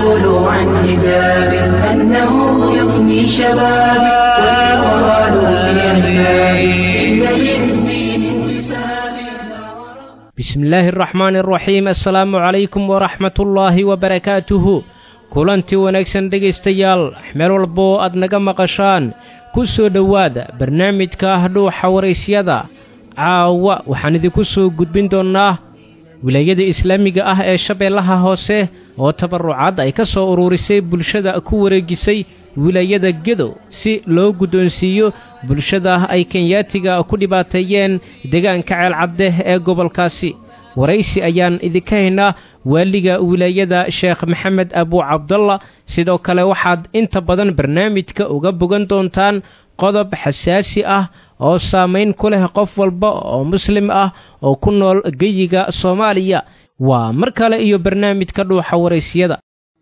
فيقول عن حجاب أنه يفني شبابي ويقال في أحبابي إن للدين انتساب bismi illaahi araxmaani araxiim assalaamu calaykum waraxmatullaahi wabarakaatuhu kulantii wanaagsan dhegaystayaal meel walba oo aad naga maqashaan ku soo dhowaada barnaamijka ah dhuuxa waraysyada caawa waxaan idinku soo gudbin doonnaa wilaayada islaamiga ah ee shabeellaha hoose oo tabarrucad ay ka soo uruurisay bulshada ku wareejisay wilaayada gedo si loo guddoonsiiyo bulshada ay kenyaatiga ku dhibaateeyeen deegaanka ceelcadde ee gobolkaasi waraysi ayaan idinka haynaa waaliga wilaayada sheekh maxamed abuu cabdalla sidoo kale waxaad inta badan barnaamijka uga bogan doontaan qodob xasaasi ah oo saamayn ku leh qof walba oo muslim ah oo ku nool geyiga soomaaliya waa mar kale iyo barnaamijka dhuuxa waraysiyada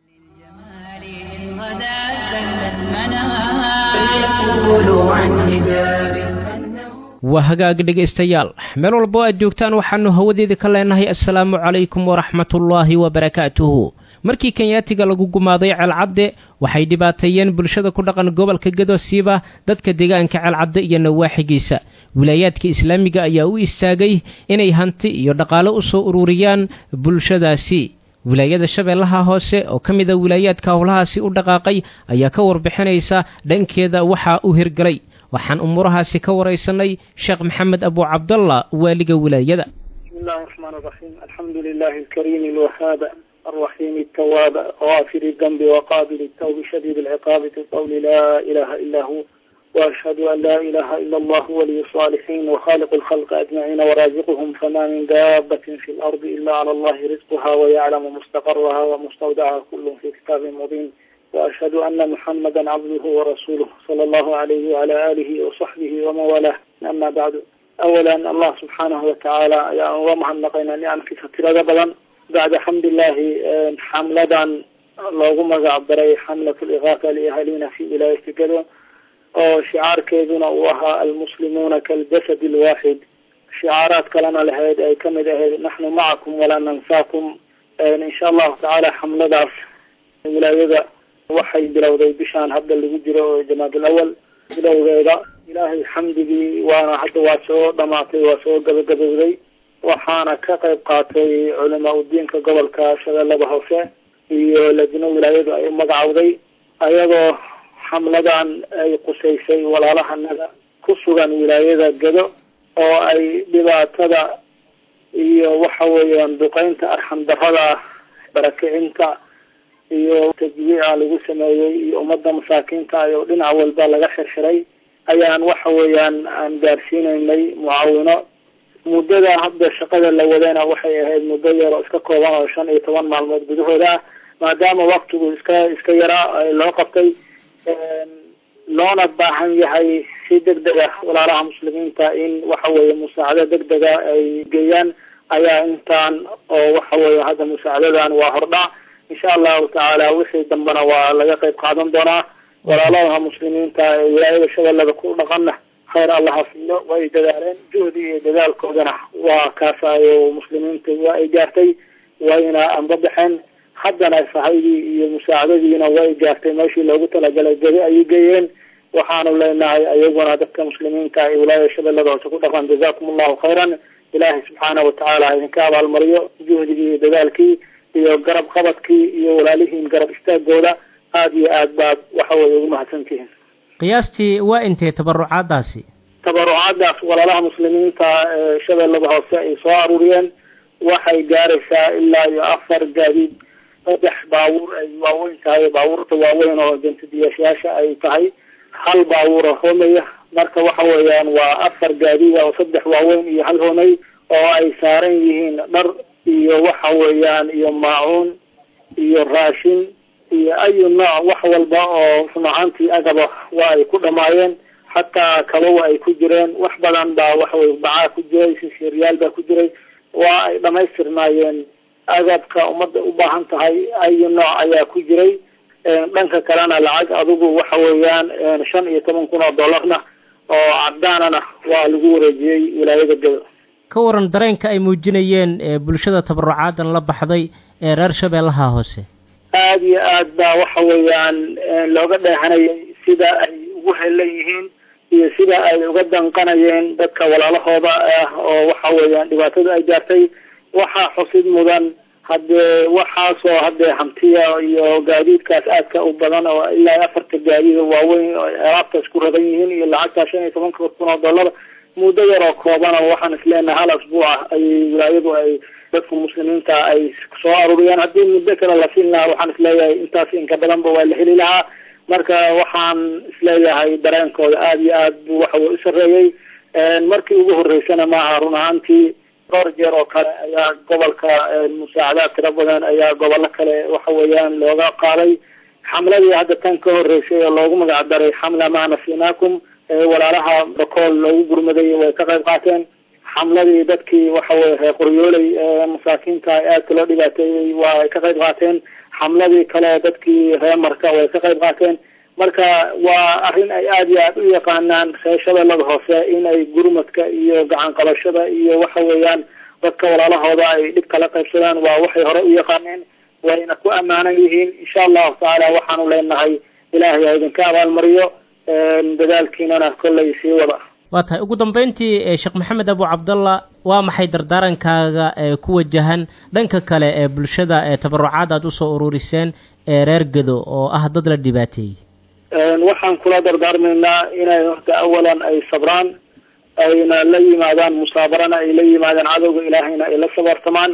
فيقول عن حجاب أنه waa hagaag dhegaystayaal meel walba oo aad joogtaan waxaannu hawadeeda ka leenahay assalaamu calaykum waraxmatullaahi wabarakaatuhu markii kenyaatiga lagu gumaaday ceelcadde waxay dhibaateeyeen bulshada ku dhaqan gobolka gedo siiba dadka deegaanka ceelcadde iyo nawaaxigiisa wilaayaadka islaamiga ayaa u istaagay inay hanti iyo dhaqaale u soo ururiyaan bulshadaasi wilaayada shabeellaha hoose oo ka mida wilaayaadka howlahaasi u dhaqaaqay ayaa ka warbixinaysa dhankeeda waxaa u hirgalay waxaan umuurahaasi ka waraysanay sheekh maxamed abuu cabdalla waaliga wilaayada بسم الله الرحمن الرحيم الحمد لله الكريم الوهاب الرحيم التواب غافر الذنب وقابل التوب شديد العقاب في قول لا إله إلا هو وأشهد أن لا إله إلا الله ولي الصالحين وخالق الخلق أجمعين ورازقهم فما من دابة في الأرض إلا على الله رزقها ويعلم مستقرها ومستودعها كل في كتاب مبين وأشهد أن محمدا عبده ورسوله صلى الله عليه وعلى آله وصحبه ومن والاه أما بعد أولا الله سبحانه وتعالى يا ومهن نقينا نعم في فترة بدن بعد حمد الله آه، حملة اللهم عبري حملة الإغاثة لأهالينا في ولاية كذا oo shicaarkeeduna uu ahaa almuslimuuna kaljasad alwaaxid shicaaraad kalena lahayd ay kamid ahayd naxnu macakum walaa nansaakum insha allahu tacaala xamladaas wilaayada waxay bilowday bishaan hadda lagu jiro oo jamaadul awal bilowgeeda ilaahay xamdigii waana hadda waa soo dhamaatay waa soo gabagabowday waxaana ka qayb qaatay culamaa udiinka gobolka shabeellada hoose iyo lajno wilaayadu ay u magacowday ayagoo xamladan ay qusaysay walaalahanaga ku sugan wilaayada gedo oo ay dhibaatada iyo waxa weeyaan duqeynta arxam darada barakicinta iyo tajwiica lagu sameeyey iyo ummadda masaakiinta iyo dhinac walba laga xirxiray ayaan waxa weeyaan aan gaarsiinaynay mucaawino muddada hadda shaqada la wadayna waxay ahayd muddo yar oo iska kooban oo shan iyo toban maalmood gudahooda ah maadaama waktigu iska iska yaraa loo qabtay loona baahan yahay si degdeg ah walaalaha muslimiinta in waxa weeye musaacado degdega ay geeyaan ayaa intaan oo waxa weeye hadda musaacadadan waa hordhac insha allahu tacaala wixii dambena waa laga qayb qaadan doonaa walaalaha muslimiinta ee wilaayada shabeellada ku dhaqanna khayr allaha siiyo way dadaaleen juhdi iyo dadaalkoodana waa kaasaayo muslimiinta waa ay gaartay wayna anbabaxeen haddana sahaydii iyo musaacadadiina way gaartay meeshii loogu talagalay gedi ayay geeyeen waxaanu leenahay ayaguna dadka muslimiinta ee wilaayada shabeellada hoose ku dhaqan jazakum allahu khayran ilaahay subxaana watacaala idinka abaalmariyo juhdigii iyo dadaalkii iyo garab qabadkii iyo walaalihiin garab istaagooda aada iyo aad baad waxa weye ugu mahadsantihiin qiyaastii waa intee tabarucaadaasi tabarucaadaas walaalaha muslimiinta ee shabeellada hoose ay soo aruuriyeen waxay gaaraysaa ilaa iyo afar gaadiid saddex baabuur ay waaweyn tahay baabuurta waaweyn oo jantadiyaashayaasha ay tahay hal baabuura hoomaya marka waxa weeyaan waa afar gaadiid oo saddex waaweyn iyo hal hoomay oo ay saaran yihiin dhar iyo waxa weeyaan iyo maacuun iyo raashin iyo ayu nooc wax walba oo run ahaantii agaba waa ay ku dhamaayeen xataa kabawa ay ku jireen wax badan baa waxaweye bacaa ku jiray sisiryaal baa ku jiray waa ay dhamaystirnaayeen agabka ummadda u baahan tahay ayu nooc ayaa ku jiray dhanka kalena lacag adigu waxa weeyaan shan iyo toban kun oo dollarna oo cadaanana waa lagu wareejiyey wilaayada gado ka waran dareenka ay muujinayeen ee bulshada tabarucaadan la baxday ee reer shabeellaha hoose aada iyo aad baa waxa weeyaan looga dheehanayay sida ay ugu helan yihiin iyo sida ay uga danqanayeen dadka walaalahooda ah oo waxa weeyaan dhibaatada ay gaartay waxaa xusid mudan haddee waxaasoo haddee hantiya iyo gaadiidkaas aadka u badan oo ilaa afarta gaadiida waaweyn oo alaabtaas ku ragan yihiin iyo lacagtaa shan iyo tobanka kun oo dollar muddo yaroo kooban oo waxaan isleenahay hal asbuuc ah ayay wilaayadu ay dadka muslimiinta ay soo aruuriyaan haddii muddo kale la siin lahaa waxaan isleeyahay intaas inka badanba waa la heli lahaa marka waxaan isleeyahay dareenkooda aada iyo aad bu waxa weye u sareeyey markii ugu horeysana maaha run ahaantii dhowr jeer oo kale ayaa gobolka musaacadaad tiro badan ayaa gobollo kale waxa weeyaan looga qaaday xamladii hadda tan ka horeysay oo loogu magac daray xamla maa nasinaakum walaalaha bakool loogu gurmaday way ka qayb qaateen xamladii dadkii waxa weye reer qoryooley masaakiinta aadka loo dhibaateeyey waa ay ka qayb qaateen xamladii kale dadkii reer marka way ka qayb qaateen marka waa arrin ay aada iyo aad u yaqaanaan reer shabeellada hoose in ay gurmadka iyo gacan qabashada iyo waxa weeyaan dadka walaalahooda ay dhib kala qaybsadaan waa waxay hore u yaqaaneen wayna ku ammaanan yihiin insha allahu tacaala waxaanu leenahay ilaahay ha idinka abaalmariyo dadaalkiinana kollay sii wada waa tahay ugu dambeyntii sheekh maxamed abu cabdallah waa maxay dardaarankaaga ee ku wajahan dhanka kale ee bulshada ee tabarucaad aad usoo ururiseen ee reer gedo oo ah dad la dhibaateeyey waxaan kula dardaarmaynaa inay horta awalan ay sabraan ayna la yimaadaan musaabarana ay la yimaadaan cadowga ilaahayna ay la sabartamaan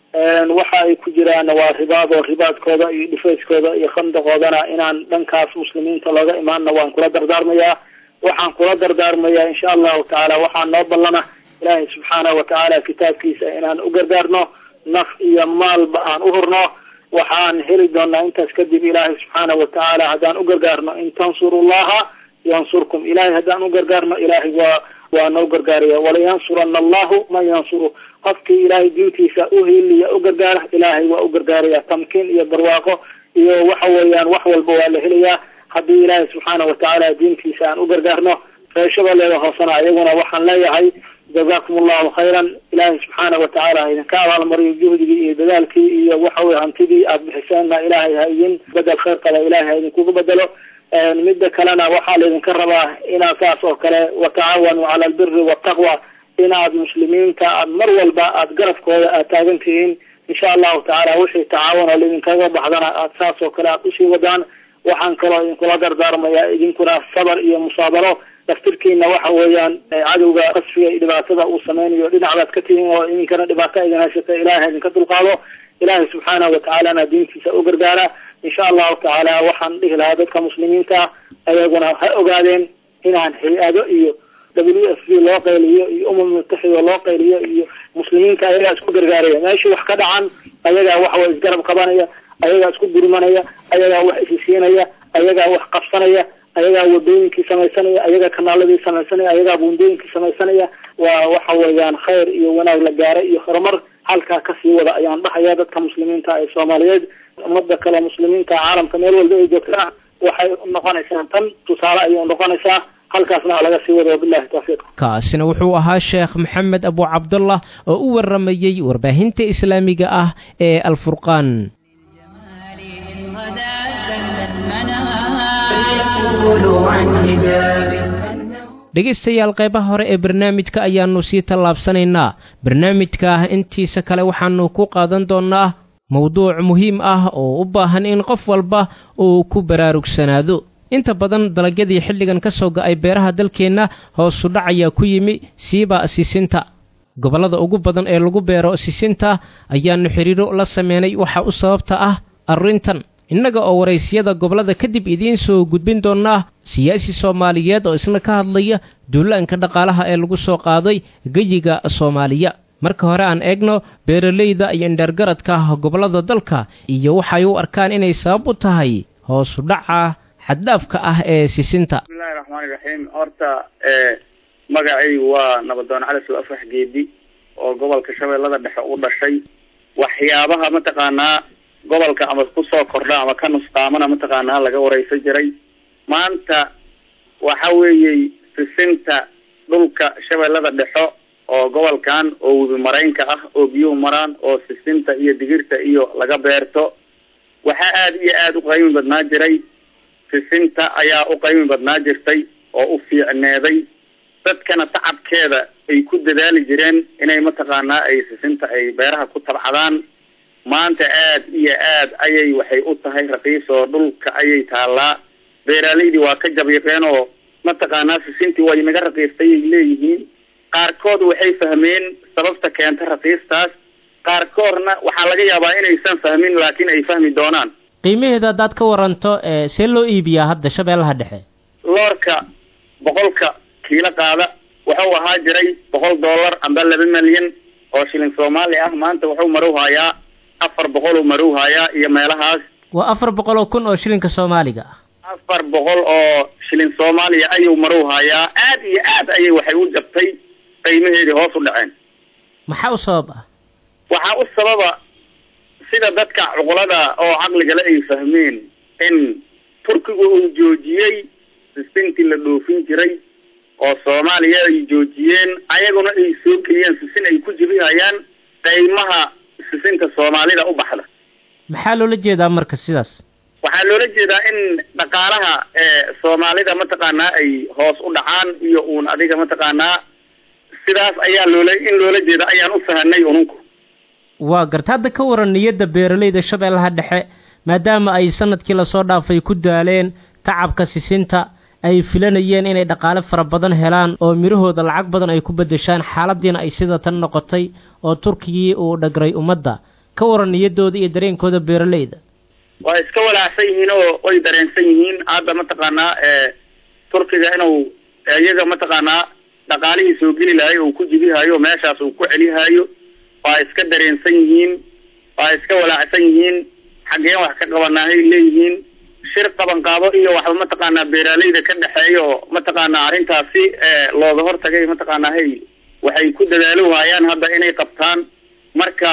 waxa ay ku jiraan waa ribaad oo ribaadkooda iyo dhifayskooda iyo khandaqoodana inaan dhankaas muslimiinta looga imaanna waan kula dardaarmayaa waxaan kula dardaarmayaa insha allahu tacaala waxaa noo ballana ilaahay subxaanahu watacaala kitaabkiisa inaan u gargaarno naf iyo maalba aan u hurno waxaan heli doonaa intaas kadib ilaahay subxaanahu watacaala haddaan u gargaarno in tansuru llaha yansurkum ilahay haddaan u gargaarno ilaahay waa waa noo gargaaraya walayansurana allahu man yansuru qofkii ilaahay diintiisa u hiliya u gargaara ilaahay waa u gargaaraya tamkiin iyo barwaaqo iyo waxa weeyaan wax walba waa la helayaa haddii ilaahay subxaana watacaala diintiisa aan u gargaarno reer shabeellada hoosena ayaguna waxaan leeyahay jazakum allahu khayran ilaahay subxaana watacaala ha idinka abaalmariyo juhdigii iyo dadaalkii iyo waxa weye hantidii aad bixiseenna ilaahay ha idin bedel khayr qaba ilaahay ha idinkugu bedelo midda kalena waxaa laydinka rabaa inaad saas oo kale watacaawanuu cala albiri waltaqwa inaad muslimiinta aad mar walba aad garabkooda aad taagan tihiin insha allahu tacaala wixii tacaawun oo laydinkaga baxdana aad saas oo kale aad usii wadaan waxaan kaloo idinkula dardaarmayaa idinkuna sabar iyo musaabaro daftirkiina waxa weeyaan cadowga qasfiga iyo dhibaatada uu sameynayo dhinacbaad ka tihiin oo idinkana dhibaato idin haysata ilahay idinka dulqaado ilaahay subxaanahu watacaalana diintiisa u gargaara insha allahu tacaala waxaan dhihi lahaa dadka muslimiinta ayaguna ha ogaadeen inaan hay-ado iyo w f b loo qayliyo iyo umam mutaxida loo qayliyo iyo muslimiinta ayagaa isku gargaaraya meeshii wax ka dhacan ayagaa waxaway isgarab qabanaya ayagaa isku gurmanaya ayagaa wax isisiinaya ayagaa wax qabsanaya ayagaa wadooyinkii samaysanaya ayagaa kanaaladii samaysanaya ayagaa buundooyinkii samaysanaya waa waxa weeyaan khayr iyo wanaag la gaaray iyo horumar halkaa kasii wada ayaan dhahaya dadka muslimiinta ee soomaaliyeed umada kale muslimiinta caalamka meel walba ay joogtaa waxay unoqonaysaa tan tusaale ayay unoqonaysaa halkaasna laga sii wado wabilahi tawfiiq kaasina wuxuu ahaa sheekh maxamed abu cabdullah oo u waramayey warbaahinta islaamiga ah ee alfurqaan dhegaystayaal qaybaha hore ee barnaamijka ayaannu sii tallaabsanaynaa barnaamijka intiisa kale waxaannu ku qaadan doonnaa mowduuc muhiim ah oo u baahan in qof walba uu ku baraarugsanaado inta badan dalagyadii xilligan ka soo ga'ay beeraha dalkeenna hoosu dhac ayaa ku yimi siiba sisinta gobollada ugu badan ee lagu beero sisinta ayaannu xidhiiro la sameynay waxa u sababta ah arrintan innaga oo waraysiyada gobollada kadib idiin soo gudbin doonnaa siyaasi soomaaliyeed oo isna ka hadlaya duulaanka dhaqaalaha ee lagu soo qaaday geyiga soomaaliya marka hore aan eegno beeralayda iyo indheergaradka gobollada dalka iyo waxay u arkaan inay sabab u tahay hoosu dhaca xaddaafka ah ee sisinta bismillahi raxmaani raxiim horta magacaygu waa nabadoon cali soo afax geedi oo gobolka shabeellada dhexe u dhashay waxyaabaha mataqaanaa gobolka ama kusoo kordha ama ka nusqaamana mataqaanaa laga wareysan jiray maanta waxa weeyey sisinta dhulka shabeellada dhexo oo gobolkan oo webi maraynka ah oo biyuhu maraan oo sisinta iyo digirta iyo laga beerto waxaa aada iyo aada u qaymi badnaa jiray sisinta ayaa u qaymi badnaa jirtay oo u fiicneeday dadkana tacabkeeda ay ku dadaali jireen inay mataqaanaa ay sisinta ay beeraha ku tabcadaan maanta aada iyo aad ayay waxay u tahay raqiis oo dhulka ayay taallaa beeraleydii waa ka jabiiqeen oo mataqaanaa sisintii way naga raqiistay ay leeyihiin qaarkood waxay fahmeen sababta keenta raqiistaas qaarkoodna waxaa laga yaabaa inaysan fahmin laakiin ay fahmi doonaan qiimaheeda haddaad ka waranto see loo iibiyaa hadda shabeellaha dhexe loorka boqolka kiilo qaada wuxuu ahaa jiray boqol dollar amba laba milyan oo shilin soomaali ah maanta wuxuu marowhayaa afar boqol uu marowhayaa iyo meelahaas waa afar boqol oo kun oo shilinka soomaaliga ah afar boqol oo shilin soomaaliya ayuu marowhayaa aad iyo aad ayay waxay u jabtay qiimaheedii hoos u dhaceen maxaa u sabab ah waxaa u sababa sida dadka cuqulada oo caqligale ay fahmeen in turkigu uu joojiyey sisintii la dhoofin jiray oo soomaaliya ay joojiyeen ayaguna ay soo geliyeen sisin ay ku jibihayaan qiimaha sisinta soomaalida u baxda maxaa loola jeedaa marka sidaas waxaa loola jeedaa in dhaqaalaha soomaalida mataqaanaa ay hoos u dhacaan iyo uun adiga mataqaanaa sidaas ayaa loola in loola jeeda ayaan u fahanay ununku waa garta hadda ka waran niyadda beeralayda shabeellaha dhexe maadaama ay sanadkii lasoo dhaafay ku daaleen tacabka sisinta ay filanayeen inay dhaqaale fara badan helaan oo midhahooda lacag badan ay ku beddeshaan xaaladiina ay sida tan noqotay oo turkigii uu dhagray ummadda ka waran niyaddooda iyo dareenkooda beeralayda waa iska walaacsan yihiin oo way dareensan yihiin hadda mataqaanaa turkiga inuu iyaga mataqaanaa dhaqaalihii soo geli lahay uu ku jibihayo meeshaas uu ku celihayo waa iska dareensan yihiin waa iska walaacsan yihiin xaggeen wax ka qabanaahay leeyihiin shir qabanqaabo iyo waxba mataqaanaa beeraaleyda ka dhexeeya oo mataqaanaa arrintaasi looga hortagay mataqaanaa hay waxay ku dadaalo waayaan hadda inay qabtaan marka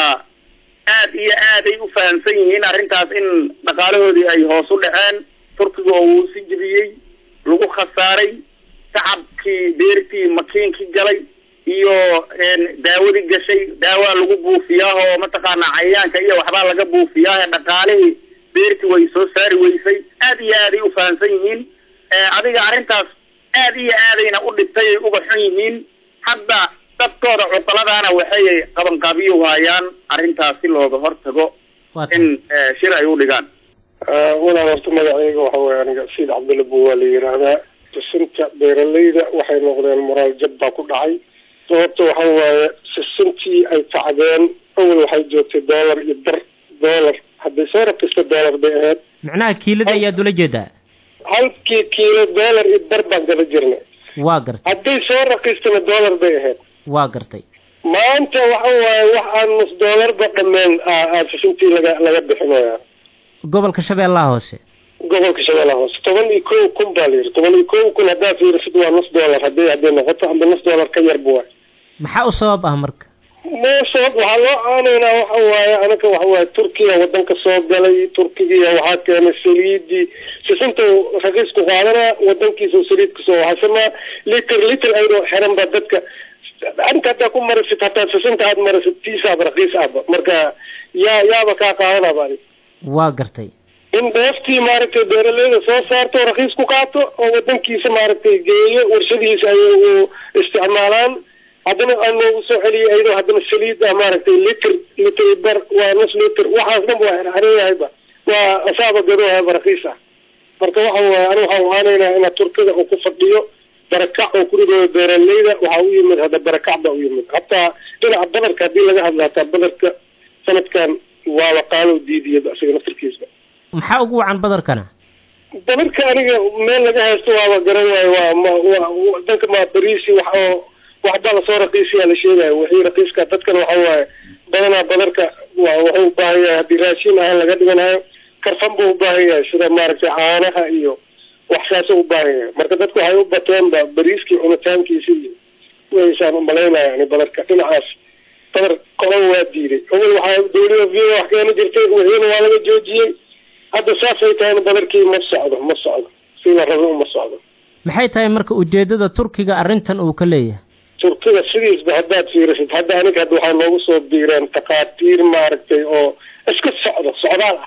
aad iyo aaday u fahamsan yihiin arrintaas in dhaqaalahoodii ay hoos u dhaceen turkiga oo uu si jibiyey lagu khasaaray tacabkii beertii makiinkii galay iyo daawadii gashay daawaa lagu buufiyaa oo mataqaanaa cayayaanka iyo waxbaa laga buufiyaa dhaqaalihii beertii way soo saari weysay aad iyo aaday u fahamsan yihiin adiga arrintaas aad iyo aadayna u dhibtay ay uga xun yihiin hadda dadkooda cuqaladaana waxay qabanqaabiyo waayaan arrintaas si looga hortago in shir ay u dhigaan walaal horta magacayga waxa weye aniga siid cabdulla bu waa la yidhaahdaa sisinta beeralayda waxay noqdeen moraal jab baa ku dhacay sababta waxa waaye sisintii ay tacdeen awal waxay joogtay dollar iyo bar dollar hadday soo rakista dollar bay ahayd macnaha kiilada ayaad ula jeedaa halkii kiilo dollar iyo bar baan gala jirnay waa gartay hadday soo rakistana dollar bay ahayd waa gartay maanta waxa waaye wax aan nus dollarba dhameen sisintii laga laga bixinaya gobolka shabeellaha hoose gobolka shabeellaha hoose toban iyo kow kun baa la yidhi toban iyo kow kun haddaa fiirisid waa nus dollar hadday hadday noqoto amba nus dollar ka yarba waay maxaa u sabab ah marka ma sabab waxaa loo caanaynaa waxa waaye anaga waxa waaye turkiya wadanka soo galay turkigiya waxaa keenay saliidii sisinta raqiisku qaadanaa wadankiisa saliid kasoo waxasanaa liter liter ayadoo xiran ba dadka arinta haddaa ku marisid hataa sisinta aad marisid tiisaaba raqiis ahba marka yaa yaaba kaa qaadanaba adig waa gartay in dheeftii maaragtay beeraleyda soo saarto raqiis ku qaato oo wadankiisa maaragtay geeyo warshadihiisa ay u isticmaalaan haddana aan noogu soo celiyay ayadoo haddana saliid ah maaragtay liter liter bar waa nus liter waxaas dhan waa xerxeran yahayba waa asaaba gadoohayba raqiis ah marka waxa waaye ani waxaan aanaynaa inaa turkida uu ku fadhiyo barakac oo kurigooda beeraleyda waxaa u yimid hadda barakac baa u yimid hataa dhinaca badarka haddii laga hadla hataa badarka sanadkan waaba qaalo diidiyaba isaga naftarkiisba maxaa ugu wacan badarkana badarka aniga meel laga haysto waaba garan waayo waa ma wa danka ma bariisi wax oo waxbaa lasoo raqiisiyaa la sheegayo wixii raqiiska dadkana waxa waaye badanaa badarka wa wuxuu u baahan yahay haddii raashin ahaan laga dhiganayo karfan buu u baahan yahay sida maaragtay caanaha iyo wax saasoo u baahan yahay marka dadku waxay u bateenba bariiskii cunitaankiisi iyo waysaan umalaynaya yani badarka dhinacaas badar qolan waa diiday awal waxaa dawlada v wax keeni jirtay wixiina waa laga joojiyey hadda saasay tahayna badarkii ma socdo ma socdo si la rabo uma socdo maxay tahay marka ujeedada turkiga arrintan uu ka leeyahay turkida sidiisba haddaad fiirisid hadda aniga hadda waxaa noogu soo biireen takhaatiir maaragtay oo iska socdo socdaal ah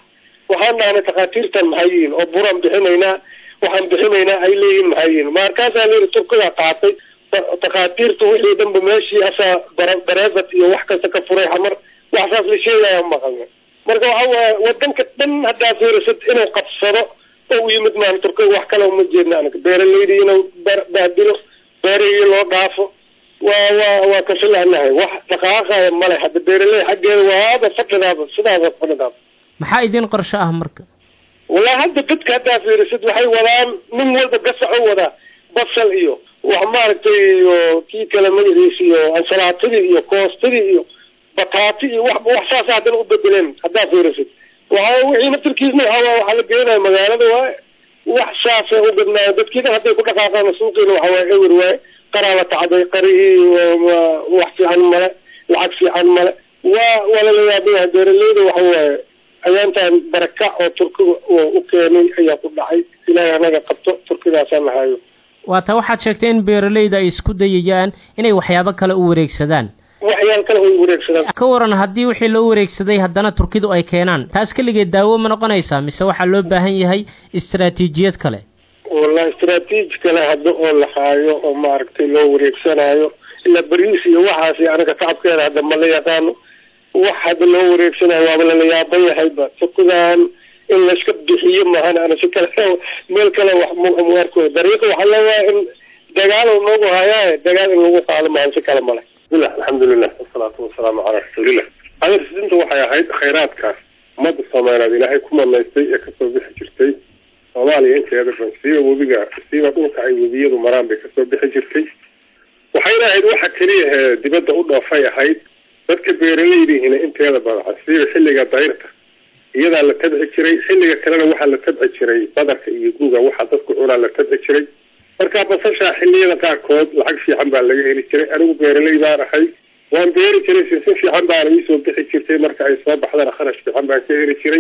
waxaan dhahnay takhaatiirtan maxay yihiin oo buraan bixinaynaa waxaan bixinaynaa ay leeyihiin maxay yihiin markaasaa layidhi turkidaa qaatay takhaatiirtu wixii dhanba meeshii asaa bareefat iyo wax kasta ka furay xamar waxsaas la sheegaya maqalna marka waxa waaye wadanka dhan haddaa fiirisad inuu qabsado oo u yimid maan turkiga wax kale uma jeedna anaga beeraleydi inuu baadilo beerihii loo dhaafo waa waa waa kasilahnahay wax dhaqaaqaya male hadda beeraley xaggeeda waaba fadhidaaba sidaaba fadhidaaba maxaa idin qorsho ah marka wallahi hadda dadka haddaa fiirisid waxay wadaan nin walba gasaxu wadaa basal iyo wax maaragtay iyo kii kale magaciisa iyo ansalaatadii iyo koostadii iyo bataati iyo wax wax saasa haddana u bedeleen haddaa fiirisid waxa wixii naftarkiisna waxa waxaa la geenaya magaalada waaye wax saasa u gadnaayo dadkiina hadday ku dhaqaaqaan suuqiina waxa waaye ewer waaye qaraa la tacday qarihii wax fiican male lacag fiican male waa waa lala yaabaya beeraleyda waxa waaye ayaantan baraka oo turkiga u keenay ayaa ku dhacay ilaahay anaga qabto turkidaasaan nahayo waata waxaad sheegtay in beeraleyda ay isku dayayaan inay waxyaabo kale u wareegsadaan waxyaal kale way wareegsadaan ka waran haddii wixii loo wareegsaday haddana turkidu ay keenaan taas keligeed daawo ma noqonaysaa mise waxaa loo baahan yahay istaraatiijiyad kale wallahi istraatiiji kale hadda oo la haayo oo maaragtay loo wareegsanayo ilaa bariis iyo waxaasi anaga tacabkeena hadda ma la yaqaano wax hadda loo wareegsanayo waaba lala yaaban yahayba turkidan in layska bixiyo maahan ana si kale meel kale wax muarko dariiqa waxaa leeyahay in dagaal noogu hayaaye dagaal in lagu qaado maahan si kale male bismillah alxamdulilah wasalaatu wasalaamu calaa rasuulillah adarsidinta waxay ahayd khayraadkaas ummadda soomaaliyeed ilaahay ku manaystay ee kasoo bixi jirtay soomaaliya inteeda dhan siiba webiga siiba dhulka ay webiyadu maraan bay kasoo bixi jirtay waxayna ahayd waxa keliya ee dibadda u dhoofay ahayd dadka beeraleydihiina inteeda badan siiba xilliga dayrta iyadaa la tabci jiray xilliga kalena waxaa la tabci jiray badarka iyo guga waxaa dadku cunaa la tabci jiray marka basashaa xilliyada qaarkood lacag fiican baa laga heli jiray anigu beeraley baan ahay waan beeri jiray sinsin fiican baana iisoo bixi jirtay marka ay soo baxdana kharash fiican baan ka heli jiray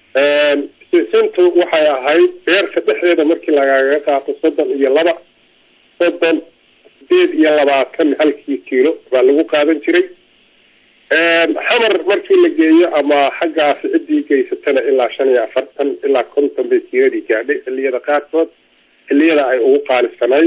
sinsintu waxay ahayd beerta dhexdeeda markii lagaga qaato soddon iyo laba soddon sideed iyo labaatan halkii kiilo baa lagu qaadan jiray xamar markii la geeyo ama xaggaasi ciddii geysatana ilaa shan iyo afartan ilaa konton bay kiiladii gaadhay xilliyada qaarkood xilliyada ay ugu qaalisanayd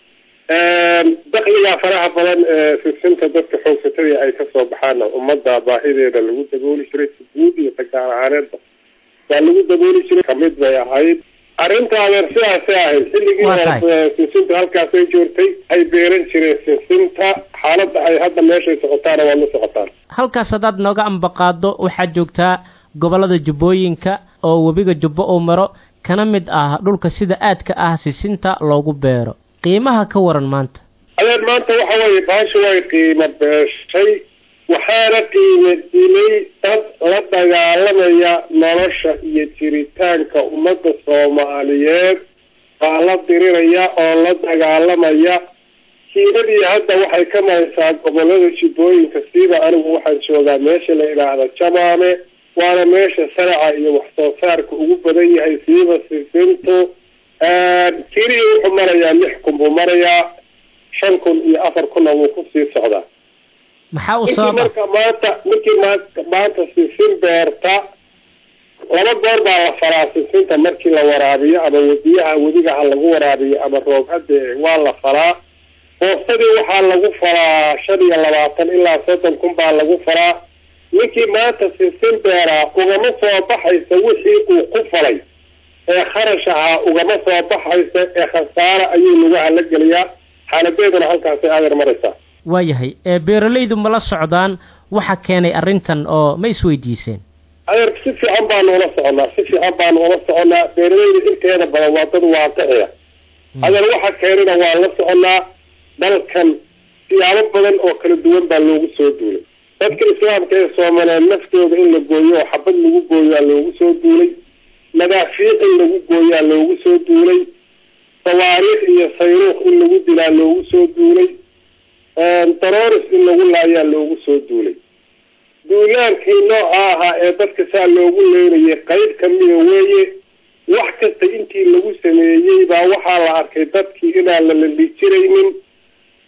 dakligaa faraha badan ee sinsinta dadka xoogsatadii ay kasoo baxaana ummadda baahideeda lagu dabooli jiray si guud iyo tagaar ahaaneedba baa lagu dabooli jiray kamid bay ahayd arrinta adeer sidaasay ahayd xilligii hore sinsinta halkaasay joogtay ay beeran jireen sinsinta xaaladda ay hadda meeshay socotaana waa la socotaan halkaas haddaad nooga ambaqaado waxaad joogtaa gobollada jubbooyinka oo webiga jubbo uu maro kana mid ah dhulka sida aadka ah sisinta loogu beero qiimaha ka waran maanta adeer maanta waxa weeye baasha way qiimo beeshay waxaana qiime dilay dad la dagaalamaya nolosha iyo jiritaanka ummadda soomaaliyeed baa la diriraya oo la dagaalamaya kiiladii hadda waxay ka maraysaa gobolada jubbooyinka siiba anigu waxaan joogaa meesha la yidhaahda jamaame waana meesha saraca iyo wax soo saarka ugu badan yahay siiba sisintu kirihii wuxuu marayaa lix kun buu marayaa shan kun iyo afar kunna wuu kusii socdaa maxaa u ninkii sababa marka maanta ninkii ma- maanta sisin beerta laba goor baa la falaa sisinta markii la waraabiyo ama wediyaha wediga ha lagu waraabiyo ama roob hadde waa la falaa boostadii waxaa lagu falaa shan iyo labaatan ilaa soddon kun baa lagu falaa ninkii maanta sisin beeraa ugama soo baxaysa wixii uu ku falay ee kharash ahaa ugama soo baxaysa ee khasaare ayuu lugaha la geliyaa xaaladeeduna halkaasay adeer maraysaa waayahay ee beeralaydu ma la socdaan waxa keenay arrintan oo ma isweydiiseen adeer si fiican baanu ula soconaa si fiican baanu ula soconaa beeralayda inteeda badan waa dad waaqiciya adeer waxa keenina waa la soconaa dalkan siyaabo badan oo kala duwan baa loogu soo duulay dadka islaamka ee soomaaliyeed naftooda in la gooyo oo xabad lagu gooyaa loogu soo duulay madaafiic in lagu gooyaa loogu soo duulay sawaariikh iyo sayruukh in lagu dilaa loogu soo duulay darooris in lagu laayaa loogu soo duulay duulaankii nooca ahaa ee dadka saa loogu leynayay qayb kamida weeye wax kasta intii lagu sameeyey baa waxaa la arkay dadkii inaan la lalijiraynin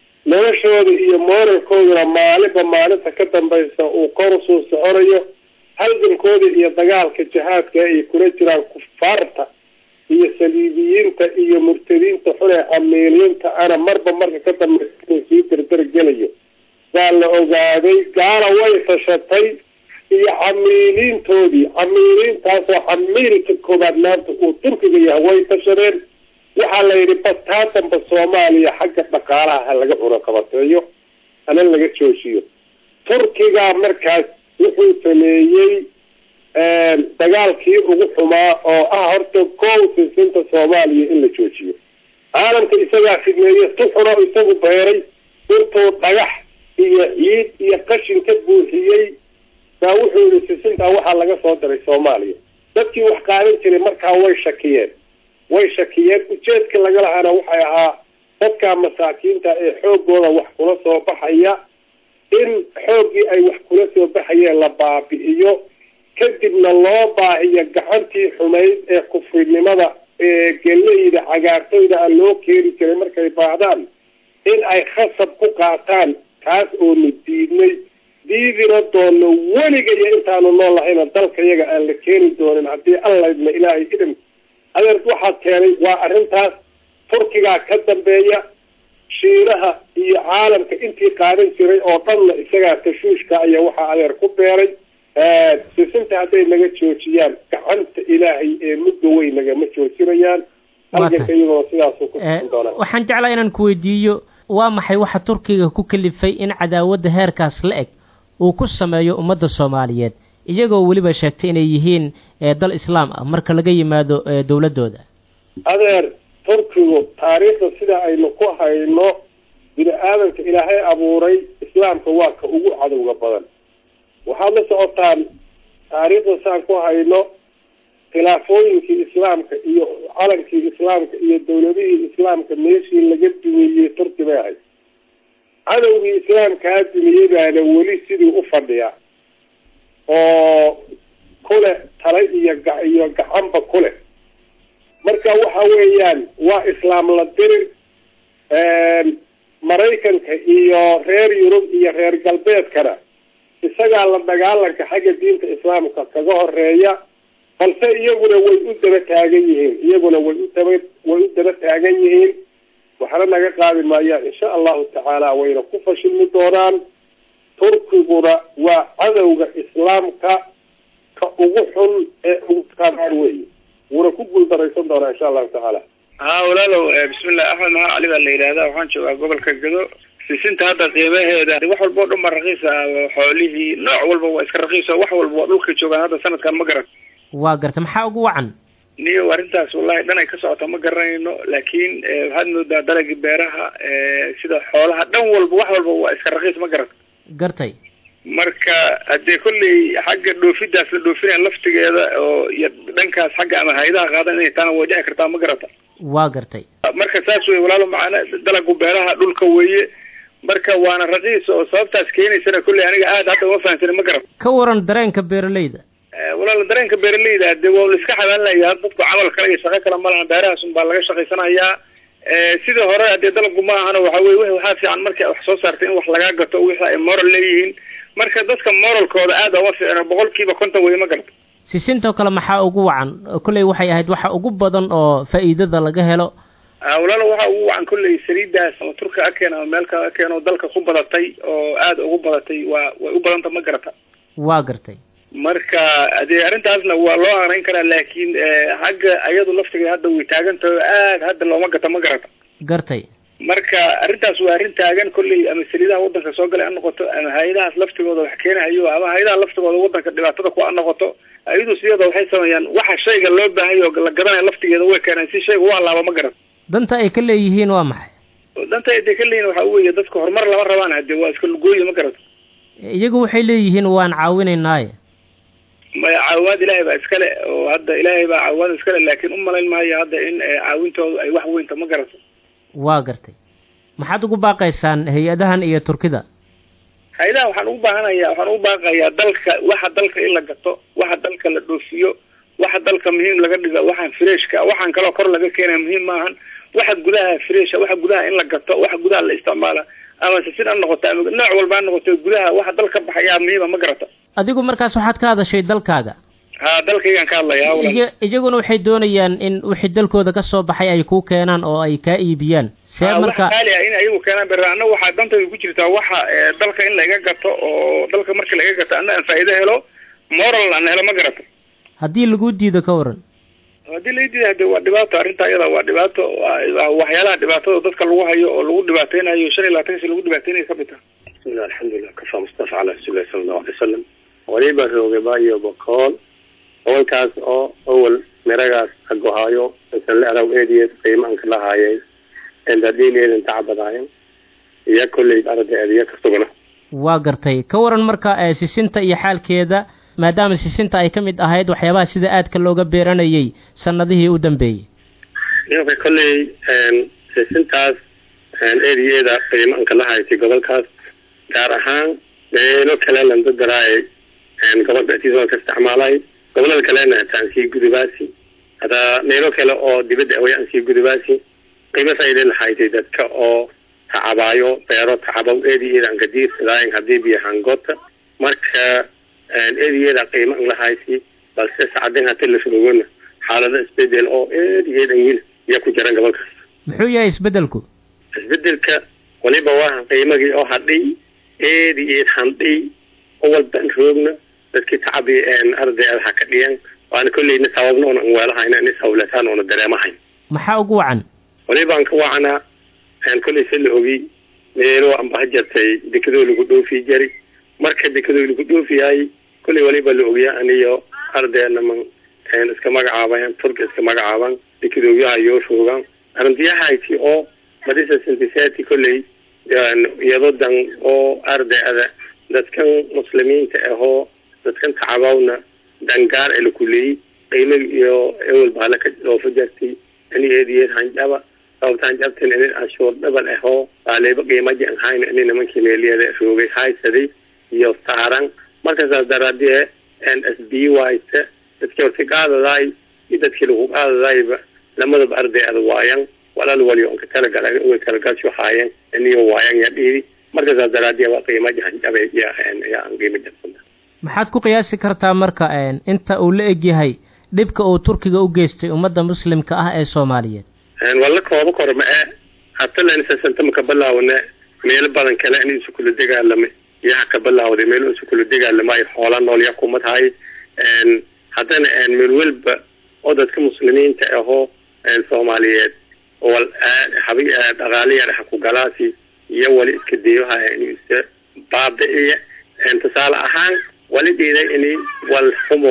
noloshooda iyo mooralkooduna maalinba maalinta ka dambaysa uu kor usoo soconayo halgankooda iyo dagaalka jihaadka ay kula jiraan kufaarta iyo saliibiyiinta iyo murtadiinta xune amiiliinta ana marba marka ka dambaysa inuu sii dardargelayo baa la ogaaday gaala way tashatay iyo camiiliintoodii camiiliintaasoo camiilka koobaad maanta uu turkiga yahay way tashadeen waxaa la yidhi bataatanba soomaaliya xagga dhaqaalaha ha laga cunaqabateeyo hana laga joojiyo turkigaa markaas wuxuu sameeyey dagaalkii ugu xumaa oo ah horta kow sisinta soomaaliya in la joojiyo caalamka isagaa fidmeeye tuxuno isagu beeray intuu dhagax iyo ciid iyo qashin ka buuxiyey baa wuxuu yihi sisintaa waxaa laga soo diray soomaaliya dadkii wax qaadan jiray markaa way shakiyeen way shakiyeen ujeedka laga lahaana waxay ahaa dadka masaakiinta ee xoogooda wax kula soo baxaya in xooggii ay wax kula soo baxayeen la baabi'iyo kadibna loo baahiyo gacantii xumayd ee kufrinimada ee geleyda cagaartoyda a loo keeni jiray markay baahdaan in ay khasab ku qaataan taas oonu diidnay diidina doono weligayo intaanu nool lahayna dalka yaga aan la keeni doonin haddii allaydna ilaahay idin adeer waxaa keenay waa arrintaas turkigaa ka dambeeya shiinaha iyo caalamka intii qaadan jiray oo dhanna isagaa tashuushka aya waxaa adeer ku beeray sisinta hadday naga joojiyaan gacanta ilaahay ee muddo weyn nagama joojinayaan halganka iyagoo sidaasuu ku socon doonaa waxaan jeclaa inaan ku weydiiyo waa maxay waxa turkiga ku kalifay in cadaawadda heerkaas la eg uu ku sameeyo ummadda soomaaliyeed iyagoo weliba sheegtay inay yihiin dal islaam ah marka laga yimaado dowladdooda adeer turkigu taariikhda sida aynu ku hayno bini aadamka ilaahay abuuray islaamka waa ka ugu cadowga badan waxaad la socotaan taariikhda saan ku hayno khilaafooyinkii islaamka iyo calankii islaamka iyo dowladihii islaamka meeshii laga dumeeyey turki bay ahayd cadowgii islaamkaa dumiyey baana weli sidii u fadhiya oo kule tala iyo ga iyo gacanba kule marka waxa weeyaan waa islaam la dirir maraykanka iyo reer yurub iyo reer galbeedkana isagaa la dagaalanka xagga diinta islaamka kaga horeeya balse iyaguna way u daba taagan yihiin iyaguna way u daba way u daba taagan yihiin waxna naga qaadi maayaan insha allahu tacaala wayna ku fashilmi doonaan turkiguna waa cadowga islaamka ka ugu xun ee ugu qanaar weeye wuuna ku guuldaraysan doonaa insha allahu tacaala haa walaalow bismillah axmed maxaa cali baa la yidhahdaa waxaan joogaa gobolka gado sisinta hadda qiimaheeda wax walba o dhan ba raqiis ah xoolihii nooc walba waa iska raqiis wax walba waa dhulka joogaan hadda sanadkan ma garan waa garta maxaa ugu wacan niyo arrintaas wallahi dhan ay ka socota ma garanayno laakiin waxaad moodaa dalagii beeraha sida xoolaha dhan walba wax walba waa iska raqiis ma garan gartay marka haddee kolley xagga dhoofidaas la dhoofinaya laftigeeda oo iyo dhankaas xagga ama hayadaha qaadan inay taana way dhici kartaa ma garata waa gartay marka saas wey walaalo macana dalagu beeraha dhulka weeye marka waana raqiis oo sababtaas keenaysana kolley aniga aada hadda uma fahamsani ma garata ka waran dareenka beeralayda walaal dareenka beeralayda de waa la iska xabaalinaya dadku camal kale iyo shaqo kale malahan beerahaas un baa laga shaqaysanayaa sidii hore hadee dalabku ma ahana waxa weye w waxaa fiican marka wax soo saartay in wax lagaa gato wixii ay moral leeyihiin marka dadka moralkooda aada uma fiicno boqol kiiba konton wey ma garata sisintoo kale maxaa ugu wacan kolley waxay ahayd waxa ugu badan oo faa'iidada laga helo walaalo waxa ugu wacan kolley saliidaas ama turka akeen ama meel kale akeen oo dalka ku badatay oo aada ugu badatay waa way u badanta ma garata waa gartay marka dee arrintaasna waa loo anayn karaa laakiin xagga ayadu laftigeeda hadda way taagan tahay oo aad hadda looma gato ma garata gartay marka arrintaas waa arrin taagan kolley ama saliidaha waddanka soo galay ha noqoto ama hay-adahaas laftigooda wax keenahayo ama hay-adaha laftigooda waddanka dhibaatada ku ha noqoto ayadu sideeda waxay sameeyaan waxa shayga loo baahayo la gadanaya laftigeeda way keenaan si shayga u allaaba ma garan danta ay ka leeyihiin waa maxay danta ay ka leeyihin waxa weeye dadka horumar lama rabaan hade waa iska lugooyi ma garata iyagu waxay leeyihiin waan caawinaynaaye maya caawimaad ilaahay baa iskale oo hadda ilaahay baa caawimaad iskale laakiin u malayn maayo hadda in caawintoodu ay wax weynta ma garato waa gartay maxaad ugu baaqaysaan hay-adahan iyo turkida hay-adaha waxaan ugu baahanaya waxaan ugu baaqayaa dalka waxa dalka in la gato waxa dalka la dhoofiyo waxa dalka muhiim laga dhigo waxaan freshka waxaan kaloo kor laga keenaya muhiim maahan waxa gudaha fresha waxa gudaha in la gato waxa gudaha la isticmaala ama sisin ha noqoto ama nooc walba ha noqoto gudaha waxa dal ka baxayaa muhiima ma garata adigu markaas waxaad ka hadashay dalkaaga ha dalkaygaan ka hadlayaa awlan iya iyaguna waxay doonayaan in wixii dalkooda ka soo baxay ay kuu keenaan oo ay kaa iibiyaan see Ah, marka waxa qaali ah in ayagu keenaan bera anna waxaa dantayda ku jirtaa waxa eh, dalka in laga gato oo dalka marka laga gato anna aan faa'iido helo moral aan helo ma garato haddii laguu diido ka waran haddii la diida hade waa dhibaato arrinta iyada waa dhibaato waa waa waxyaalaha dhibaatada dadka lagu hayo oo lagu dhibaateynayo shan iyo labaatan si lagu dhibaateynayo ka mid taha bismillah alxamdulilah kafa mustafa cala rasuulillahi sala allahu alay wasalam waliba roogaba iyo bokool awalkaas oo awal miragaas agohaayo insan la araw eediyeed qiimaanka lahaayay endadhiineedan tacbadaayan iyo kolley ardaeed iyo kasugana waa gartay ka waran marka ee sisinta iyo xaalkeeda maadaama sisinta ay ka mid ahayd waxyaabaha sida aadka looga beeranayay sannadihii u dambeeyey ninka kolley sisintaas eediyeeda qiimaanka lahaysay gobolkaas gaar ahaan meelo kale landadaraay gobolka atiisa ka isticmaalay gobolada kalena hataan sii gudubaasi hataa meelo kale oo dibadda away aan sii gudubaasi qiimo faa'iida lahaysay dadka oo tacabaayo beero tacabow eediyeedan kadiirsadaayan hadii biyo hangota marka eediyeeda qiimo an lahaysi balse sacadin hati la surogona xaalado isbedel oo eediyeedan wil iya ku jiran gobolkaas muxuu yahay isbeddelku isbedelka waliba waa qiimagii oo hadhay eediyeed handhay oo walban roogna dadkii tacabi ardayda ha ka dhiyan waana kolleyna sababna oona weelahayna in sawlataan oona dareemahayn maxaa ugu wacan waliba aan ka wacanaa kolley se la ogi meelo anba ha jartay dekadoo lagu dhoofi jari marka dekadoo lagu dhoofiyaay kolley waliba la ogiya aniyo ardayna man iska magacaaban turka iska magacaaban dekadooyaha yoo roogan arrintiyahayti oo madisa sintisati kolley iyado dan oo ardayda dadkan muslimiinta ahoo dadkan tacabawna dangaar ee lakuleeyey qiimo iyo ewel bahala ka dhoofa jartay ani eediyeed hanjaba sababta hanjabtan inin anshuur dhabal ahoo baaleeba qiimaji an hayna ini nimankii meeliyada roogay haysaday iyo saaran markaasaas daraadee s b wayse dadkii horta qaadadaay iyo dadkii lagu qaadadaayba lamadaba ardayada waayan walaal waliyo onka talagala way talagasho haayeen iniyo waayan ya dhiiri markaasaas daraadee waa qiimaji hanjabe ya ya an qiimo jabsana maxaad ku qiyaasi kartaa marka inta uu la egyahay dhibka uu turkiga u geystay ummadda muslimka ah ee soomaaliyeed walla kooba korma e hatalansasantam ka bilaawne meelo badan kale in isu kula dagaalamay yaha ka bilaawday meel isu kula dagaalamay xoola nool ya kuma tahay haddana meel welba oo dadka muslimiinta ahoo soomaaliyeed wal habi dhaqaaliya ha ku galaasi iyo wali iska dayoha in isa baabi'iya tusaale ahaan wali dhiiday ini wal xumo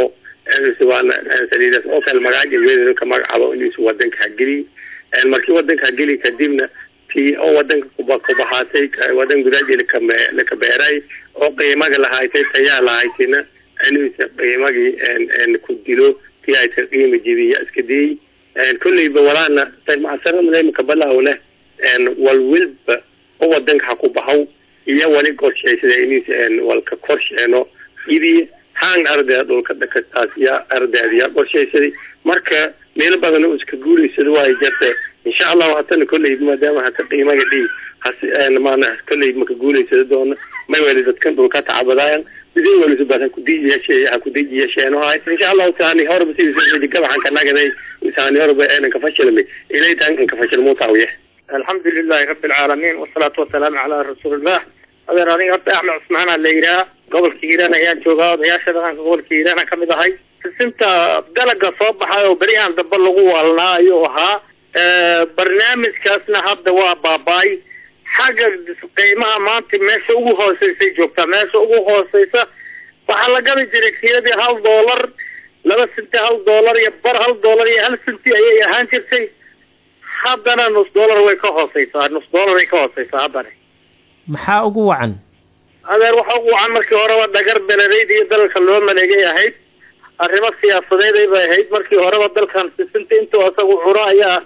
saliidaas oo kale magaaja weedada ka magacaabo inuusu wadanka hageliy markii wadanka hageli kadibna tii oo wadanka kuba kubahaatay wadan gudaaji lakame laka beeray oo qiimaga lahaaytay tayaa lahaytina inuusa qiimagii ku dilo tii ay ta qiima jibiya iska diyey kolleyba walaana macasaramaka balaaw leh wal wilba oo wadanka ha ku bahaw iyo wali qorshaysada inuusa walka korsheeno idiy haan ardayda dhulka dhakastaas yaa ardayda yaa qorshaysaday marka meelo badan oo iska guulaysada waay jirta insha allahu hatana kolley maadaama hata qiimaga dhii has maana kolley maka guulaysada doona may weli dadkan dhulka tacabadaayan sidii welisu badan kudiji yeeshee ha kudiji yeesheeno hay insha allahu taani horba sidii gabaxan ka nagaday taani horba eenan ka fashilmay ilay taan an ka fashilmo taawiye alxamdu lilahi rabi alcaalamiin wasalaatu wasalaamu calaa rasuulillah adeer aniga horta axmed cusmaana la yidhaha gobolka hiiraan ayaan joogaa odayaasha dhaqanka gobolka hiiraan kamid ahay sisinta dalaga soo baxay oo berihaan dambe lagu waalnaa ayuu ahaa barnaamijkaasna hadda waa baaba-ay xagga qiimaha maanta meesha ugu hooseysay joogtaa meesha ugu hooseysa waxaa la gabi jiray kiiladii hal doolar laba sinti hal doolar iyo bar hal doolar iyo hal sinti ayay ahaan jirtay haddana nus doolar way ka hooseysaa nus doolar way ka hooseysaa haddana maxaa ugu wacan adeer waxa ugu wacan markii horeba dhagar belereyd iyo dalka loo maleegay ahayd arrimo siyaasadeed bay ahayd markii horeba dalkan sisinta intuu isagu curo ayaa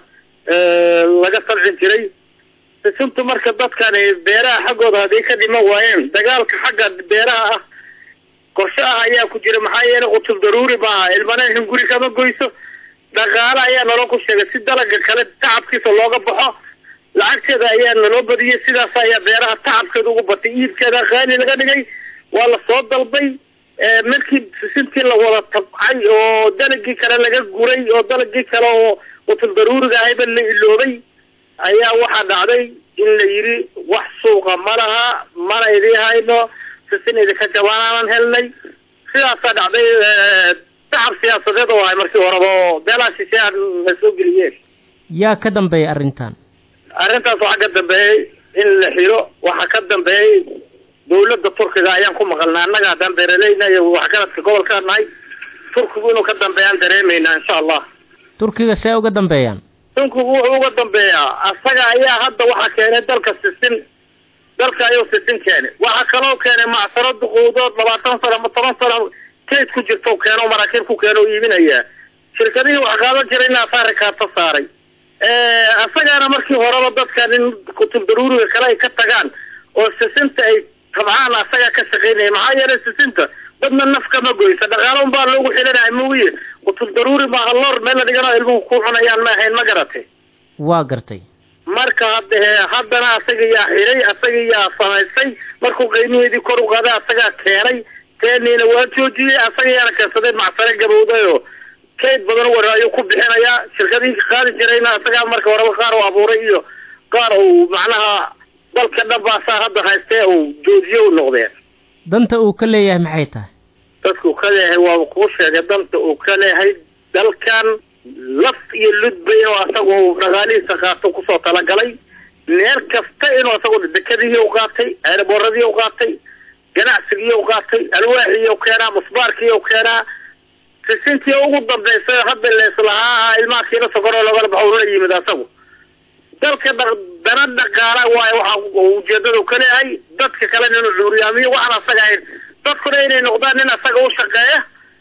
laga sabci jiray sisintu marka dadkan beeraha xaggooda hadday ka dhiman waayeen dagaalka xagga beeraha ah qorshe ah ayaa ku jira maxaa yeele qutul daruuri maaha ilmanahin guri kama goyso dhaqaale ayaa naloo ku sheegay si dalaga kale tacabkiisa looga baxo lacagteeda ayaa naloo badiyey sidaas ayaa beeraha tacabkeeda ugu batay iibkeeda qaali laga dhigay waa lasoo dalbay markii sisintii la wada tabcay oo dalagii kale laga guray oo dalagii kale oo qutul daruuriga ahayba la iloobay ayaa waxaa dhacday in la yidhi wax suuqa ma laha mana idii hayno sisin idinka jabaanaanan helnay sidaasaa dhacday tacab siyaasadeed oo ahay markii horeba oo beelaha shisheeya la soo geliyeen yaa ka dambeeya arrintan arrintaas waxaa ka dambeeyey in la xiro waxaa ka dambeeyey dawladda turkiga ayaan ku maqalnaa annaga haddaan beeraleyna iyo waxgaradka gobolka nahay turkigu inuu ka dambeeyaan dareemaynaa insha allah turkiga see uga dambeeyaan turkigu wuxuu uga dambeeyaa asaga ayaa hadda waxaa keenay dalka sisin dalka ayuu sisin keenay waxaa kaloo keenay macsaro duquudood labaatan sano ama toban sano kayd ku jirto keeno maraakiib ku keeno iibinaya shirkadihii wax qaadan jirayna asaari kaarta saaray asagaana markii horeba dadkan in kutub daruuriga kale ay ka tagaan oo sisinta ay tabcaan asagaa ka shaqaynaya maxaa yeelay sisinta dadna naf kama goysa dhaqaalo unbaa loogu xilinaya mooye kutub daruuri maaha loor meel la dhigano ilmuhu ku cunayaan ma ahayn ma garatay waa gartay marka hadde haddana asaga yaa xiray asaga yaa samaystay markuu qiimiheedii kor u qaaday asagaa keenay keeniina waa joojiyey asaga yaana keensaday macsare gabowday oo kayd badan war ayuu ku bixinayaa shirkadihii qaadi jirayna asagaa marka horeba qaar uu abuuray iyo qaar uu macnaha dalka dhabaasaa hadda haystee uu joojiye u noqdeen danta uu ka leeyahay maxay tahay dadka uu ka leeyahay waa kuu sheegay danta uu ka leeyahay dalkan laf iyo ludba inuu asagu dhaqaalihiisa qaato kusoo talagalay meel kasta inuu asagu dekadihii u qaatay eeraboorradii u qaatay ganacsigii u qaatay alwaaxii u keenaa musbaarkii u keenaa sisintii ugu dambaysa hadda leeslahaa ilmaadkiina sokoroo logala baxo la yimid asagu dalka dana dhaqaala waayo waxa ujeedadu ka leeyahay dadka kalena inuu cuuriyaamiyo waxaan asaga ahayn dadkuna inay noqdaan nin asaga u shaqeeya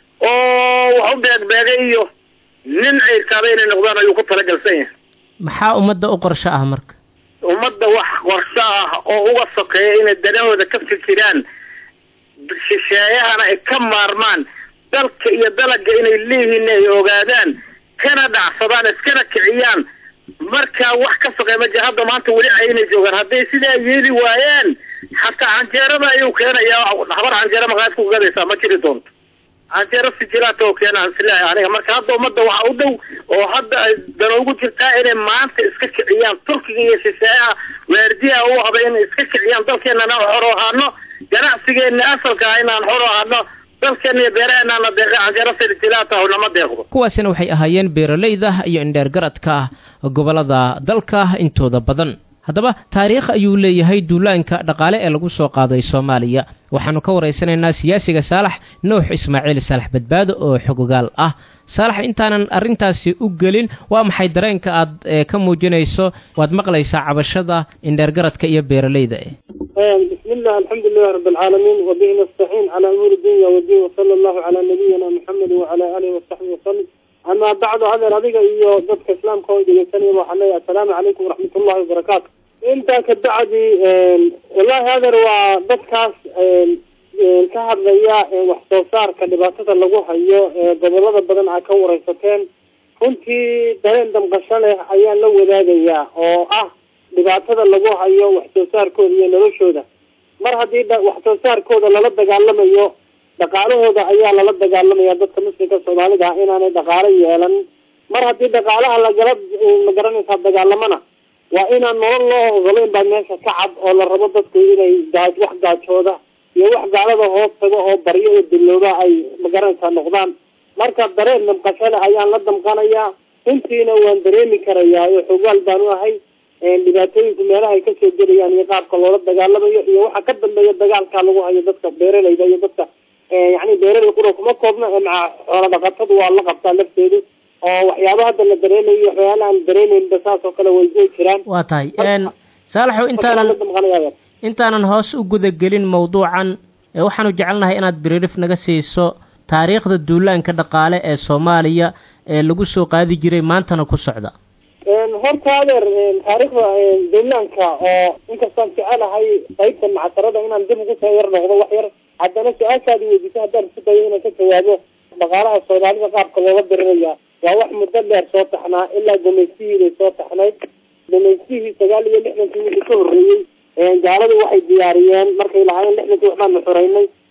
oo wax u beegbeegay iyo nin ciirkaada inay noqdaan ayuu ku talagalsan yahay maxaa ummadda u qorsho ah marka ummadda wax qorsho ah oo uga sokeeya inay danahooda ka fikiraan shisheeyahana ay ka maarmaan dalka iyo dalaga inay leeyihiin ay ogaadaan kana dhacsadaan iskana kiciyaan markaa wax ka soqey ma jira hadda maanta weli aynay joogaan hadday sidaa yeeli waayaan xataa canjeerada ayuu keenayaa habar canjeera maqaad ku gadaysaa ma jiri doonto canjeero sijilaata oo keena silahay aniga marka hadda ummadda waxaa u dhow oo hadda ay dana ugu jirtaa inay maanta iska kiciyaan turkiga iyo shisheeyaha waardiyaha u haba inay iska kiciyaan dalkeenana xor ahaano ganacsigeena asalka ah inaan xor ahaano dalkeena iyo beeraheenaana deeqa canjeero sijilaata nama deeqdo kuwaasina waxay ahaayeen beeralayda iyo indheergaradka gobollada dalka intooda badan haddaba taariikh ayuu leeyahay duulaanka dhaqaale ee lagu soo qaaday soomaaliya waxaannu ka waraysanaynaa siyaasiga saalax nuux ismaaciil saalax badbaado oo xogogaal ah saalax intaanan arrintaasi u gelin waa maxay dareenka aad ka muujinayso waad maqlaysaa cabashada indheergaradka iyo beeralayda bismi illah alxamdu lilahi rabi alcaalamiin wabihi nastaciin calaa umuuri dunya wadiin wasala allahu calaa nabiyina muxamedi wacala aalihi wasaxbihi wasalim amaa bacdu hadeer adiga iyo dadka islaamka oo dhegeysanaya waxaan leeyahay assalaamu calaykum waraxmat ullahi wabarakaatu intaa ka bacdi wallahi hadeer waa dadkaas ka hadlaya wax soo saarka dhibaatada lagu hayo gobolada badan aa ka wareysateen runtii dareen damqasho leh ayaan la wadaagayaa oo ah dhibaatada lagu hayo wax soo saarkooda iyo noloshooda mar haddii wax soo saarkooda lala dagaalamayo dhaqaalahooda ayaa lala dagaalamaya dadka muslimka soomaalida ah inaanay dhaqaalo yeelan mar haddii dhaqaalaha lagala magaranaysaa dagaalamana waa inaan nolol loo ogolayn baa meesha ka cad oo la rabo dadku inay gaa wax gaajooda iyo wax gaalada hoos tago oo baryo oo dillooba ay magaranaysaa noqdaan marka dareen damqashale ayaan la damqanayaa runtiina waan dareemi karayaa oo xogaal baan u ahay dhibaatooyinku meelaha ay kasoo gelayaan iyo qaabka loola dagaalamayo iyo waxa ka dambeeya dagaalka lagu hayo dadka beeralayda iyo dadka yani beeralay qura kuma koobna maca xoola dhaqatadu waa la qabtaa lafteedu oo waxyaaba hadda la dareemayo iyo waxyaala aan dareemeynba saas oo kale way way jiraan waa tahay saalaxow intaanan intaanan hoos u gudagelin mawduucan waxaanu jecelnahay inaad biriirif naga siiso taariikhda duulaanka dhaqaale ee soomaaliya ee lagu soo qaadi jiray maantana ku socda horta adeer taariikhda duulaanka oo inkastaan jecelahay qaybta macsarada inaan dib ugu soo yar noqdo wax yar haddana su-aashaadi weydiisa haddaan isku dayo inaan ka jawaabo dhaqaalaha soomaalida qaabka looga diriraya waa wax muddo dheer soo taxnaa ilaa gumaystihiibay soo taxnayd gumaystihii sagaal iyo lixdankii wixii ka horreeyey gaaladu waxay diyaariyeen markay lahaayeen lixdankii waxbaanu xoreynay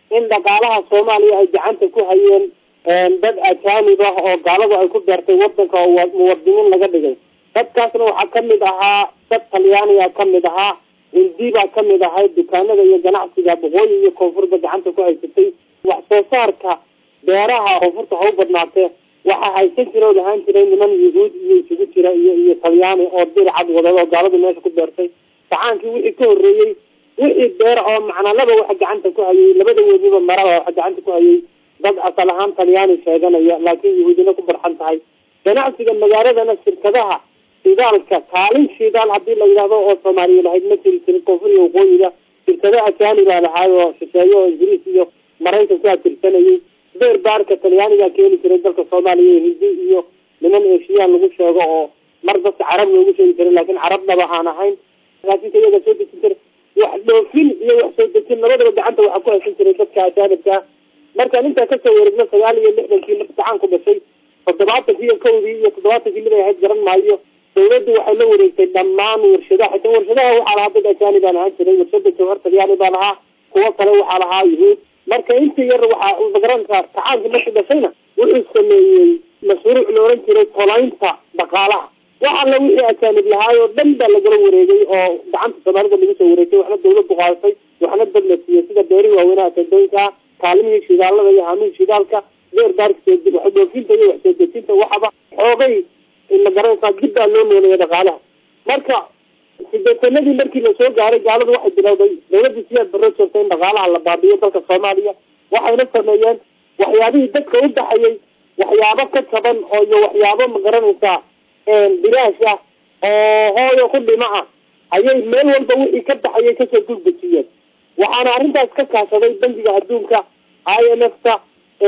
in dhaqaalaha soomaaliya ay gacanta ku hayeen dad ajaanib ah oo gaaladu ay ku beertay wadanka oo muwadiniin laga dhigay dadkaasna waxaa kamid ahaa dad talyaaniga kamid ahaa hindi baa kamid ahay dukaanada iyo ganacsiga boqooyi iyo koonfurba gacanta ku haysatay wax soo saarka beeraha koonfurta ha u badnaatee waxaa haysan jira oo lahaan jiray niman yuhuud iyo isugu jira iyo iyo talyaani oo diri cad wadada oo gaaladu meesha ku beertay gacaankii wixii ka horreeyey wixii beer oo macnalaba waxa gacanta ku hayay labada wediba maraba waxa gacanta ku hayay dad asal ahaan talyaani sheeganaya laakiin yahuudina ku barxan tahay ganacsiga magaaladana shirkadaha shidaalka kaalin shidaal hadii la yidhahdo oo soomaaliya lahayd ma jiri jirin koonfur iyo waqooyiga shirkado ajaani baa lahaay oo shisheeye oo ingiriis iyo maraykan ku atirsanayay beer baarka talyaanigaa keeni jiray dalka soomaaliya iyo hindi iyo niman eeshiyaan lagu sheego oo mar dadka carab loogu sheegi jiray laakiin carabnaba aan ahayn laakiinka iyaga soo dejin jiray wax dhoofin iyo wax soo dejin labadaba gacanta waxaa ku haysan jiray dadka ajaanibka markaan intaa kasoo wareegno sagaal iyo lixdankii gacan ku dhashay toddobaatankii iyo kowdii iyo toddobaatankii mid ay ahayd garan maayo dawladdu waxay la wareegtay dhammaan warshadaha xitaa warshadaha waxaa lahaa dad ajaani baan ahaan jiray warshada jawhar talyaani baa lahaa kuwo kale waxaa lahaa yuhuud marka inta yar waxaa magaranka kacaankii markii dhashayna wuxuu sameeyey mashruuc la oran jiray tolaynta dhaqaalaha wax alla wixii ajaanib lahaay oo dhan baa lagala wareegay oo gacanta soomaalida lagu soo wareegtay waxna dawladdu qaadatay waxna dad la siiyey sida beerihi waaweynaha tendooyinka kaalimihii shidaalada iyo haamihii shidaalka beer baarka wax dhoofinta iyo wax soo dejinta waxaba xoogay magaranaysaa dib baa loo nooleeya dhaqaalaha marka sideetanadii markii lasoo gaaray gaaladu waxay bilowday dawladii siyaad barro joogtay in dhaqaalaha la baabiyo dalka soomaaliya waxayna sameeyeen waxyaabihii dadka u baxayay waxyaabo ka jaban oo iyo waxyaabo magaranaysaa bilaash ah oo hooyo ku dhimo ah ayay meel walba wixii ka baxayay kasoo gulbajiyeen waxaana arrintaas ka kaashaday bangiga adduunka i m f ta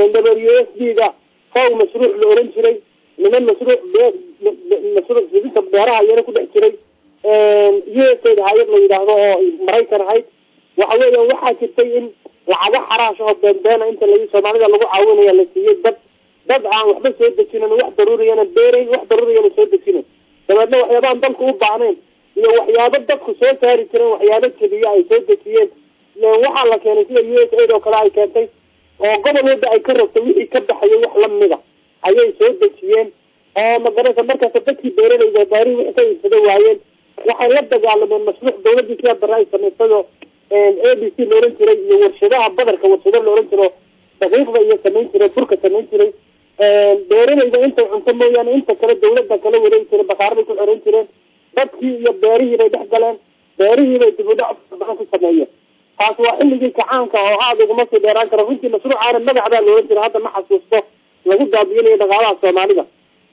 w s d da faw mashruuc la oran jiray niman mashruuc mashruuc fidinta beeraha iyana ku dhex jiray u s aid hay-ad la yidhaahdo oo maraykan ahayd waxa weeya waxaa jirtay in lacago xaraash oo beenbeena inta la soomaalida lagu caawinaya la siiyey dad dad aan waxba soo dejinin wax daruuriyana beerayn wax daruuriyana soo dejinin dabeedna waxyaabahan dalku u baahnayn iyo waxyaabo dadku soo saari jireen waxyaabo jabiya ay soo dejiyeen waxaa la keenay sida u s aid oo kale ay keentay oo gobol walba ay ka rogtay wixii ka baxayay wax lamida ayay soo dejiyeen oo magaraysa markaas dadkii beeralayda baarihi wixii ka iibsada waayeen waxay la dagaalameen mashruuc dawladii siyaa bare ay samaysayoo a b c la oran jiray iyo warshadaha badarka warshado la oran jiro daqiiqda iyo samayn jiray burka samayn jiray beeralayda intay cunto mooyaane inta kale dawladda kala wareegi jiray bakaaraday ku xoreyn jireen dadkii iyo beerihii bay dhex galeen beerihii bay dib u dhac badan ku sameeyeen taas waa xilligii kacaanka oo aada uguma sii dheeraan karo runtii mashruucaana magac baa la oran jiray hadda ma xasuusto lagu daabiyinayo dhaqaalaha soomaalida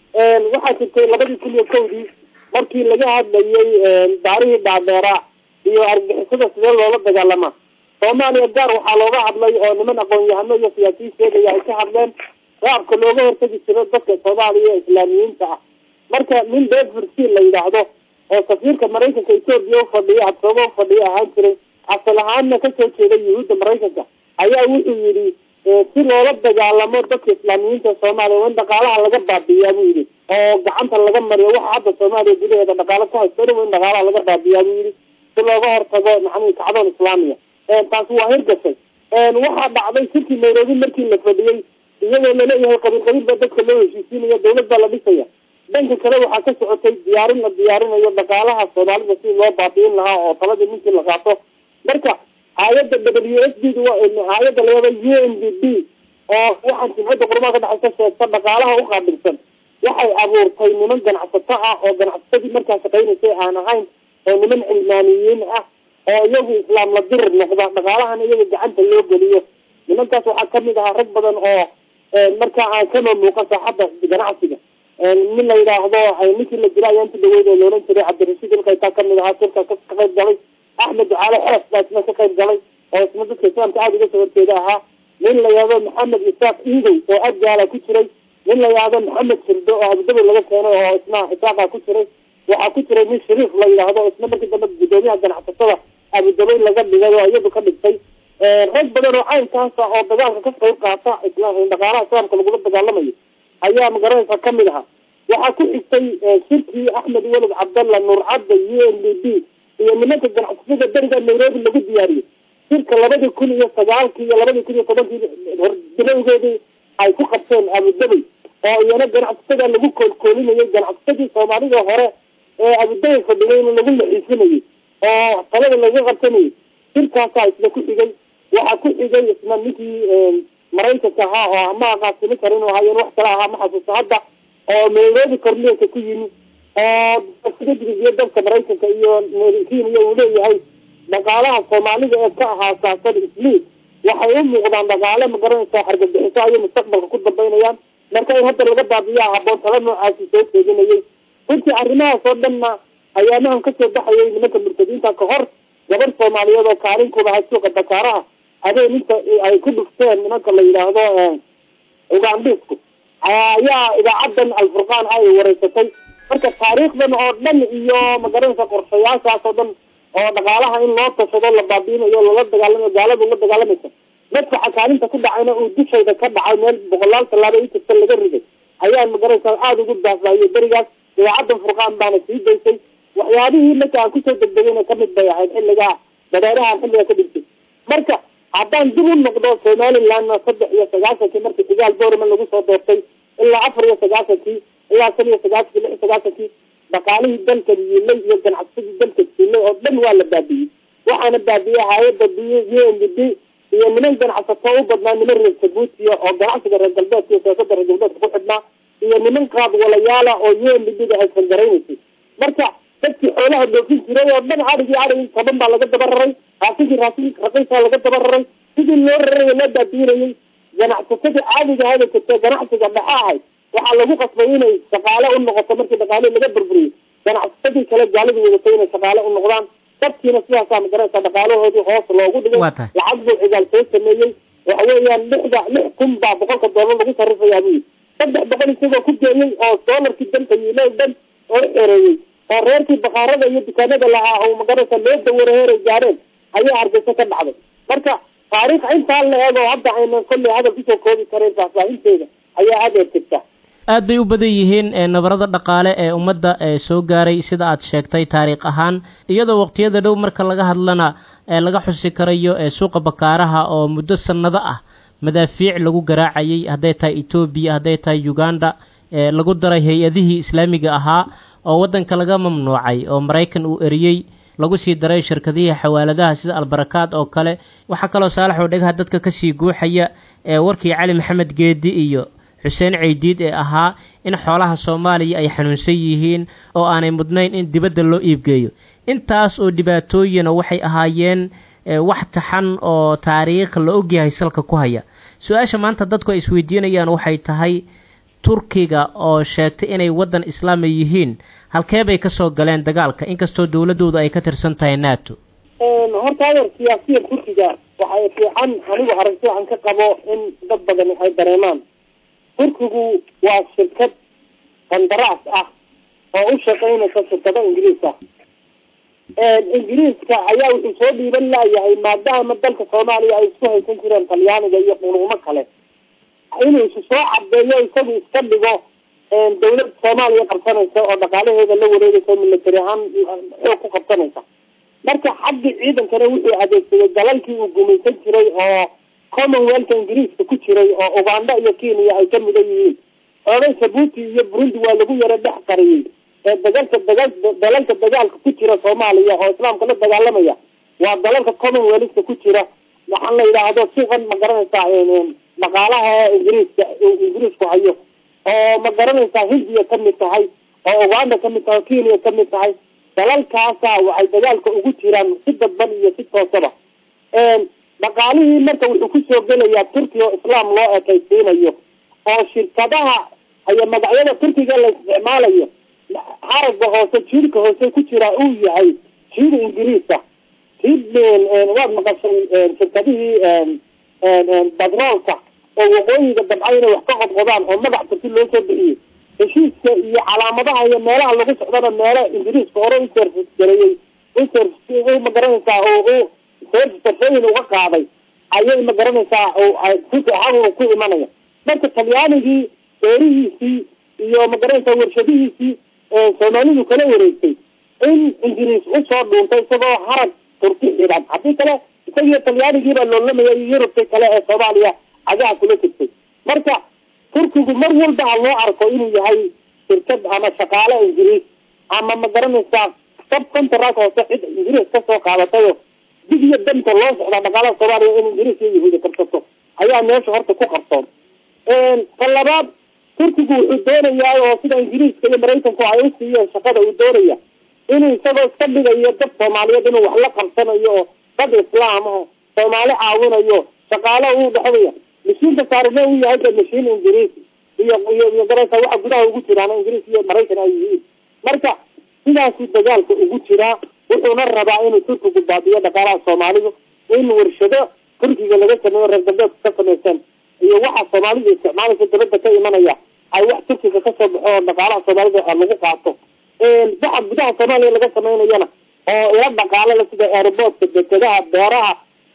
waxaa jirtay labadii kun iyo kowdii markii laga hadlayay baarihii dhaadheeraa iyo argixisada sidee loola dagaalamaa soomaaliya gaar waxaa looga hadlay oo niman aqoon-yahano iyo siyaasiyiin sheegaya ay ka hadleen qaabka looga hortagi jiro dadka soomaaliya ee islaamiyiinta ah marka nin bedfordsil la yidhaahdo oo safiirka maraykanka etoobiya ufadhiya habsooba ufadhiya ahaan jiray asal ahaanna kasoo jeeday yuhuudda maraykanka ayaa wuxuu yidhi si loola dagaalamo dadka islaamiyiinta soomaaliya waa in dhaqaalaha laga baabiyaa buu yidhi oo gacanta laga mariyo waxa hadda soomaaliya gudaheeda dhaqaalo ku haysto dhan waa in dhaqaalaha laga baabiyaa buu yidhi si looga hortago maxamud kacdoon islaamiya taasi waa hirgashay waxaa dhacday shirkii nairobi markii la fadhiyey iyadoo laleeyahay qabiil qabiil baa dadka loo heshiisiinaya dawlad baa la dhisaya dhanka kale waxaa ka socotay diyaarin la diyaarinayo dhaqaalaha soomaalida si loo baabiin lahaa oo taladii ninkii la qaato marka hay-adda w s d hay-adda layada u n d b oo waxaan jimcadda qurmaha ka dhexay ka sheegta dhaqaalaha u qaabilsan waxay abuurtay niman ganacsato ah oo ganacsatadii markaa shaqaynaysay aan ahayn oo niman cilmaaniyiin ah oo iyagu islaam la dirir noqda dhaqaalahana iyaga gacanta loo geliyo nimankaas waxaa kamid ahaa rag badan oo markaa aan kama muuqan saaxadda ganacsiga nin la yidhaahdo ninkii la dila ayaa inta dhaweyd oo loolan jiray cabdirashiid ilkaytaa kamid ahaa sirka ka qayb galay axmed ducaale xees baa isna ka qayb galay oo isna dadka islaamka aada uga soo horjeeda ahaa nin la yidhahdo maxamed isaaq iidow oo adgaala ku jiray nin la yidhahdo maxamed firdo oo abudabi laga keenay oo isna isaaqa ku jiray waxaa ku jiray nin shariif la yidhaahdo isna markii dambe guddoomiyaha ganacsatada abudabay laga dhigay oo iyadu ka dhigtay rag badan oo caynkaasa oo dagaalka ka qayb qaata dhaqaalaha islaamka lagula dagaalamayo ayaa magaranaysa kamid ahaa waxaa ku xigtay shirkii axmed welid cabdalla nuur cadda u n d b iyo nimanka ganacsatada beriga nairobi lagu diyaariyey shirka labadii kun iyo sagaalkii iyo labadii kun iyo tobankii horbilowgeedii ay ku qabteen abudabay oo iyana ganacsatada lagu koolkoolinayay ganacsatadii soomaalida hore ee abudabay fadhigayna lagu lexiisinayay oo talada laga qabsanayay shirkaasaa isna ku xigay waxaa ku xigay isna ninkii maraykanka ahaa oo ama aqaasimi karin oo hayeen wax kale ahaa ma xasuusto hadda oo nairobi cornelka ku yimi oo iyo dalka maraykanka iyo kenya uu leeyahay dhaqaalaha soomaalida ee ka ahaa saasan isliid waxay u muuqdaan dhaqaale magaranaysa xargabixiso ayay mustaqbalka ku dambaynayaan marka in hadda laga baabiyaa haboon tala noocaasi soo jeedinayay runtii arrimahaas oo dhanna ayaamahan kasoo baxayay nimanka murtadiinta ka hor gabar soomaaliyeed oo kaalin ku lahay suuqa dakaaraha habeen inta ay ku dhufteen nimanka la yidhaahdo ugandisku ayaa idaacadan alfurqaan ay wareysatay marka taariikhdan oo dhan iyo magaranaysa qorshayaashaas oo dhan oo dhaqaalaha in loo tashado la baabiinayo lala dagaalamayo gaaladu la dagaalamaysa madfaxa kaalinta ku dhacayna uu dushayda ka dhacay meel boqolaal tallaabo inkasta laga riday ayaa magaranaysa aada ugu daafaahiyo berigaas idaacadan furqaan baana sii daysay waxyaabihii marka aan kusoo degdegayna kamid bay ahayd xilligaa dareerahan xilliga ka dhigtay marka haddaan dib u noqdo somalilandna saddex iyo sagaashankii markii xigaal boorman lagu soo doortay ilaa afar iyo sagaashankii ilaa shan iyo sagaashankii lix iyo sagaashankii dhaqaalihii dalka yiilay iyo ganacsadii dalka siilay oo dhan waa la baabiyey waxaana baabiyey hay-adda b u n d b iyo niman ganacsato u badnaa niman reer jabuutiya oo ganacsiga reer galbeedka iyo siyaasada reer galbeedka ku xidhnaa iyo niman qaad walayaala oo u n d b da ay fangaraynaysa marka dadkii xoolaha dhoofin jiray oo dhan adhigii adhigi toban baa laga daba raray raasinkii raasin raqiisaa laga daba raray sidii loo rarayo loo baabiinayay ganacsatada caadiga ahada jirta ganacsiga dhexe ahay waxaa lagu qasbay inay shaqaale u noqoto markii dhaqaalihii laga burburiyey ganacsatadii kale gaalidii wadatay inay shaqaale u noqdaan dadkiina sidaasaa magaranaysa dhaqaalahoodii hoos loogu dhigay lacag buu cigaal soo sameeyey waxa weeyaan lixda lix kun baa boqolka doolar lagu sarifayaa buu yidhi saddex boqol isagoo ku geeyey oo doolarkii dalka yiilay dhan oo xereeyey oo reerkii bakaarada iyo dukaanada lahaa oo magaranaysa loo dawara heeray gaareen ayaa hargeysa ka dhacday marka taariikh intaa la eego hadda aynan kolley hadal kusoo koobi karayn faahfaahinteeda ayaa adeer jirta aad bay u badan yihiin nabarada dhaqaale ee ummadda soo gaaray sida aad sheegtay taariikh ahaan iyadoo waqtiyada dhow marka laga hadlana laga xusi karayo suuqa bakaaraha oo muddo sannado ah madaafiic lagu garaacayay hadday tahay etoobiya hadday tahay uganda lagu daray hay-adihii islaamiga ahaa oo waddanka laga mamnuucay oo maraykan uu eriyey lagu sii daray shirkadihii xawaaladaha sida albarakaad oo kale waxaa kaloo saalax oo dhegaha dadka kasii guuxaya warkii cali maxamed geedi iyo xuseen ceydiid ee ahaa in xoolaha soomaaliya ay xanuunsan yihiin oo aanay mudnayn in dibadda loo iibgeeyo intaas oo dhibaatooyina waxay ahaayeen wax taxan oo taariikh la ogyahay salka ku haya su-aasha maanta dadku ay isweydiinayaan waxay tahay turkiga oo sheegtay inay waddan islaami yihiin halkee bay kasoo galeen dagaalka inkastoo dowladooda ay ka tirsan tahay nato horta adeer siyaasiyan turkiga waxay fiican anigu aragti aan ka qabo in dad badan ay dareemaan turkigu waa shirkad qandaraas ah oo u shaqaynaysa shirkado ingiriis ah ingiriiska ayaa wuxuu soo dhiiban laayahay maadaama dalka soomaaliya ay isku haysan jireen talyaaniga iyo qunuumo kale inuu isu soo cadeeyo isagu iska dhigo dawlad soomaaliya qabsanaysa oo dhaqaalaheeda la wareegaysa oo military ahaan xoog ku qabsanaysa marka xaggii ciidankana wuxuu adeegsaday dalalkii uu gumaysan jiray oo commonwealthka ingiriiska ku jiray oo uganda iyo kenya ay ka mudan yihiin oday jabuuti iyo burundi waa lagu yaro dhex qariyey ee dagalka dagal dalalka dagaalka ku jira soomaaliya oo islaamka la dagaalamaya waa dalalka commonwealthka ku jira waxaan la yidhaahdo suuqan ma garanaysaa dhaqaalaha ingiriiska ingiriisku hayo oo ma garanaysaa hindiya kamid tahay oo uganda kamid tahay oo kenya kamid tahay dalalkaasa waxay dagaalka ugu jiraan si dadban iyo si toosaba dhaqaalihii marka wuxuu kusoo gelayaa turkiya oo islaam loo ekaysiinayo oo shirkadaha iyo magacyada turkiga la isticmaalayo xaraga hoose jiirka hoose ku jira uu yahay jiir ingiriisa jiir waad maqashay shirkadihii batroolka oo waqooyiga dabca inay wax ka qodqodaan oo magac turki loo soo bixiyey heshiiska iyo calaamadaha iyo meelaha lagu socdana meelo ingiriiska hore u service gareeyey u magaranaysaa oo u service uga qaaday ayay magaranaysaa xaquna ku imanaya marka talyaanigii beerihiisii iyo magaranaysaa warshadihiisii soomaalidu kala wareegtay in ingiriis usoo dhuuntay isagoo harag turki xidhan haddii kale isagiyo talyaanigiibaa loolamaya iyo yurubta kale ee soomaaliya cagaha kula jirtay marka turkigu mar walba ha loo arko inuu yahay shirkad ama shaqaale ingiriis ama ma garanaysaa sab contract hoose cid ingiriis kasoo qaadatayo dig iyo danta loo socdaa dhaqaalaha soomaaliya in ingiriis iyo yahuudi qabsato ayaa meesha horta ku qarsoon ta labaad turkigu wuxuu doonayaa oo sida ingiriiska iyo maraykanku ay u siiyeen shaqada uu doonaya inuu isagoo iska dhigayo dad soomaaliyeed inuu wax la qabsanayo oo dad islaam oo soomaali caawinayo shaqaale uu dhexdaya mashiinka saarina uu yahay de mashiin ingiriis iyo iyo iyo garaysa waxa gudaha ugu jiraan ingiriis iyo maraykan ay yihiin marka sidaasuu dagaalka ugu jiraa wuxuuna rabaa inuu turkigu baabiyo dhaqaalaha soomaalidu in warshado turkiga laga sameeyo reer galbeedka ka samaysan iyo waxa soomaalidu isticmaalaysa dabadda ka imanaya ay wax turkiga kasoo baxo oo dhaqaalaha soomaalida lagu qaato waxa gudaha soomaaliya laga samaynayana oo ila dhaqaalala sida airboortka dekedaha beeraha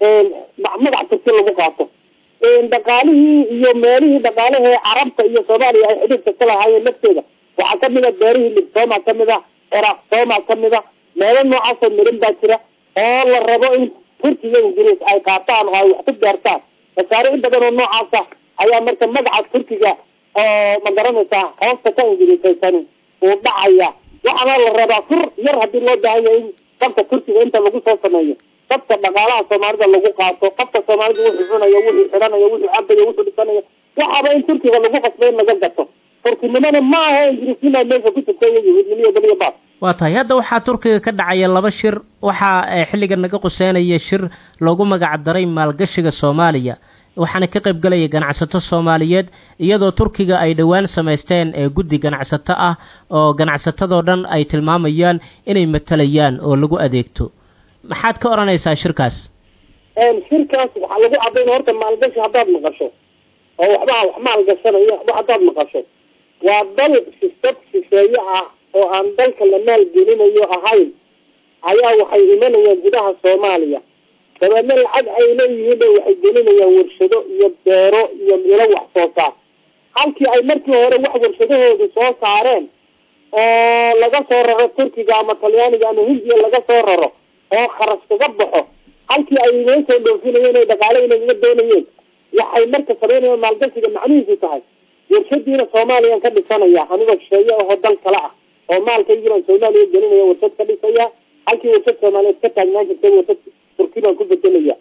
magac turki lagu qaato dhaqaalihii iyo meelihii dhaqaalahee carabta iyo soomaaliya ay xidhiirka ka lahaayeen lafteeda waxaa kamid a beerihii libsooma kamid a ciraaq sooma kamid a meelo noocaasoo mirin baa jira oo la rabo in turkiga ingiriis ay qaataan oo ay wax ku beertaan masaariic badan oo noocaasa ayaa marka magaca turkiga oo ma garanaysaa hoosta ka ingiriisaysan uu dhacaya waxaana la rabaa fur yar hadii loo baahan yahay in dabka turkiga inta lagu soo sameeyo dabka dhaqaalaha soomaalida lagu qaato qofka soomaalida wuxuu cunayo wuxuu xidhanayo wuxuu cabayo wuxuu dhisanayo waxaaba in turkiga lagu qasbay in laga gato turkinimana ma aha ingiriisnima meesha ku jirta iyo yahuudnimo iyo baliyo baas waa tahay hadda waxaa turkiga ka dhacaya laba shir waxaa xilligan naga quseynaya shir loogu magac daray maalgashiga soomaaliya waxaana ka qayb galaya ganacsato soomaaliyeed iyadoo turkiga ay dhowaan samaysteen guddi ganacsato ah oo ganacsatadoo dhan ay tilmaamayaan inay matalayaan oo lagu adeegto maxaad ka odhanaysaa shirkaas shirkaas waxaa lagu cadayn horta maalgashi haddaad maqasho oo waxba wax maalgashanayo waxba haddaad maqasho waa dal sistad shisheeye ah oo aan dalka la maalgelinayo ahayn ayaa waxay imanayaan gudaha soomaaliya dabeedna lacag ay leeyihiin ba waxay gelinayaan warshado iyo beero iyo ilo wax soo saar halkii ay markii hore wax warshadahoodu soo saareen oo laga soo raro turkiga ama talyaaniga ama hindiya laga soo raro oo kharash kaga baxo halkii ay inoo soo dhoofinayeen o dhaqaale inaga doonayeen waxay marka sameynayaan maalgashiga macnihiisu tahay warshadiina soomaaliyaan ka dhisanaya anigoo shisheeye ahoo dal kale ah oo maalkaygibaan soomaaliya gelinaya warshad ka dhisaya halkii warshad soomaaliyeed ka taagnaan jirtay warshad turki baan ku bedelaya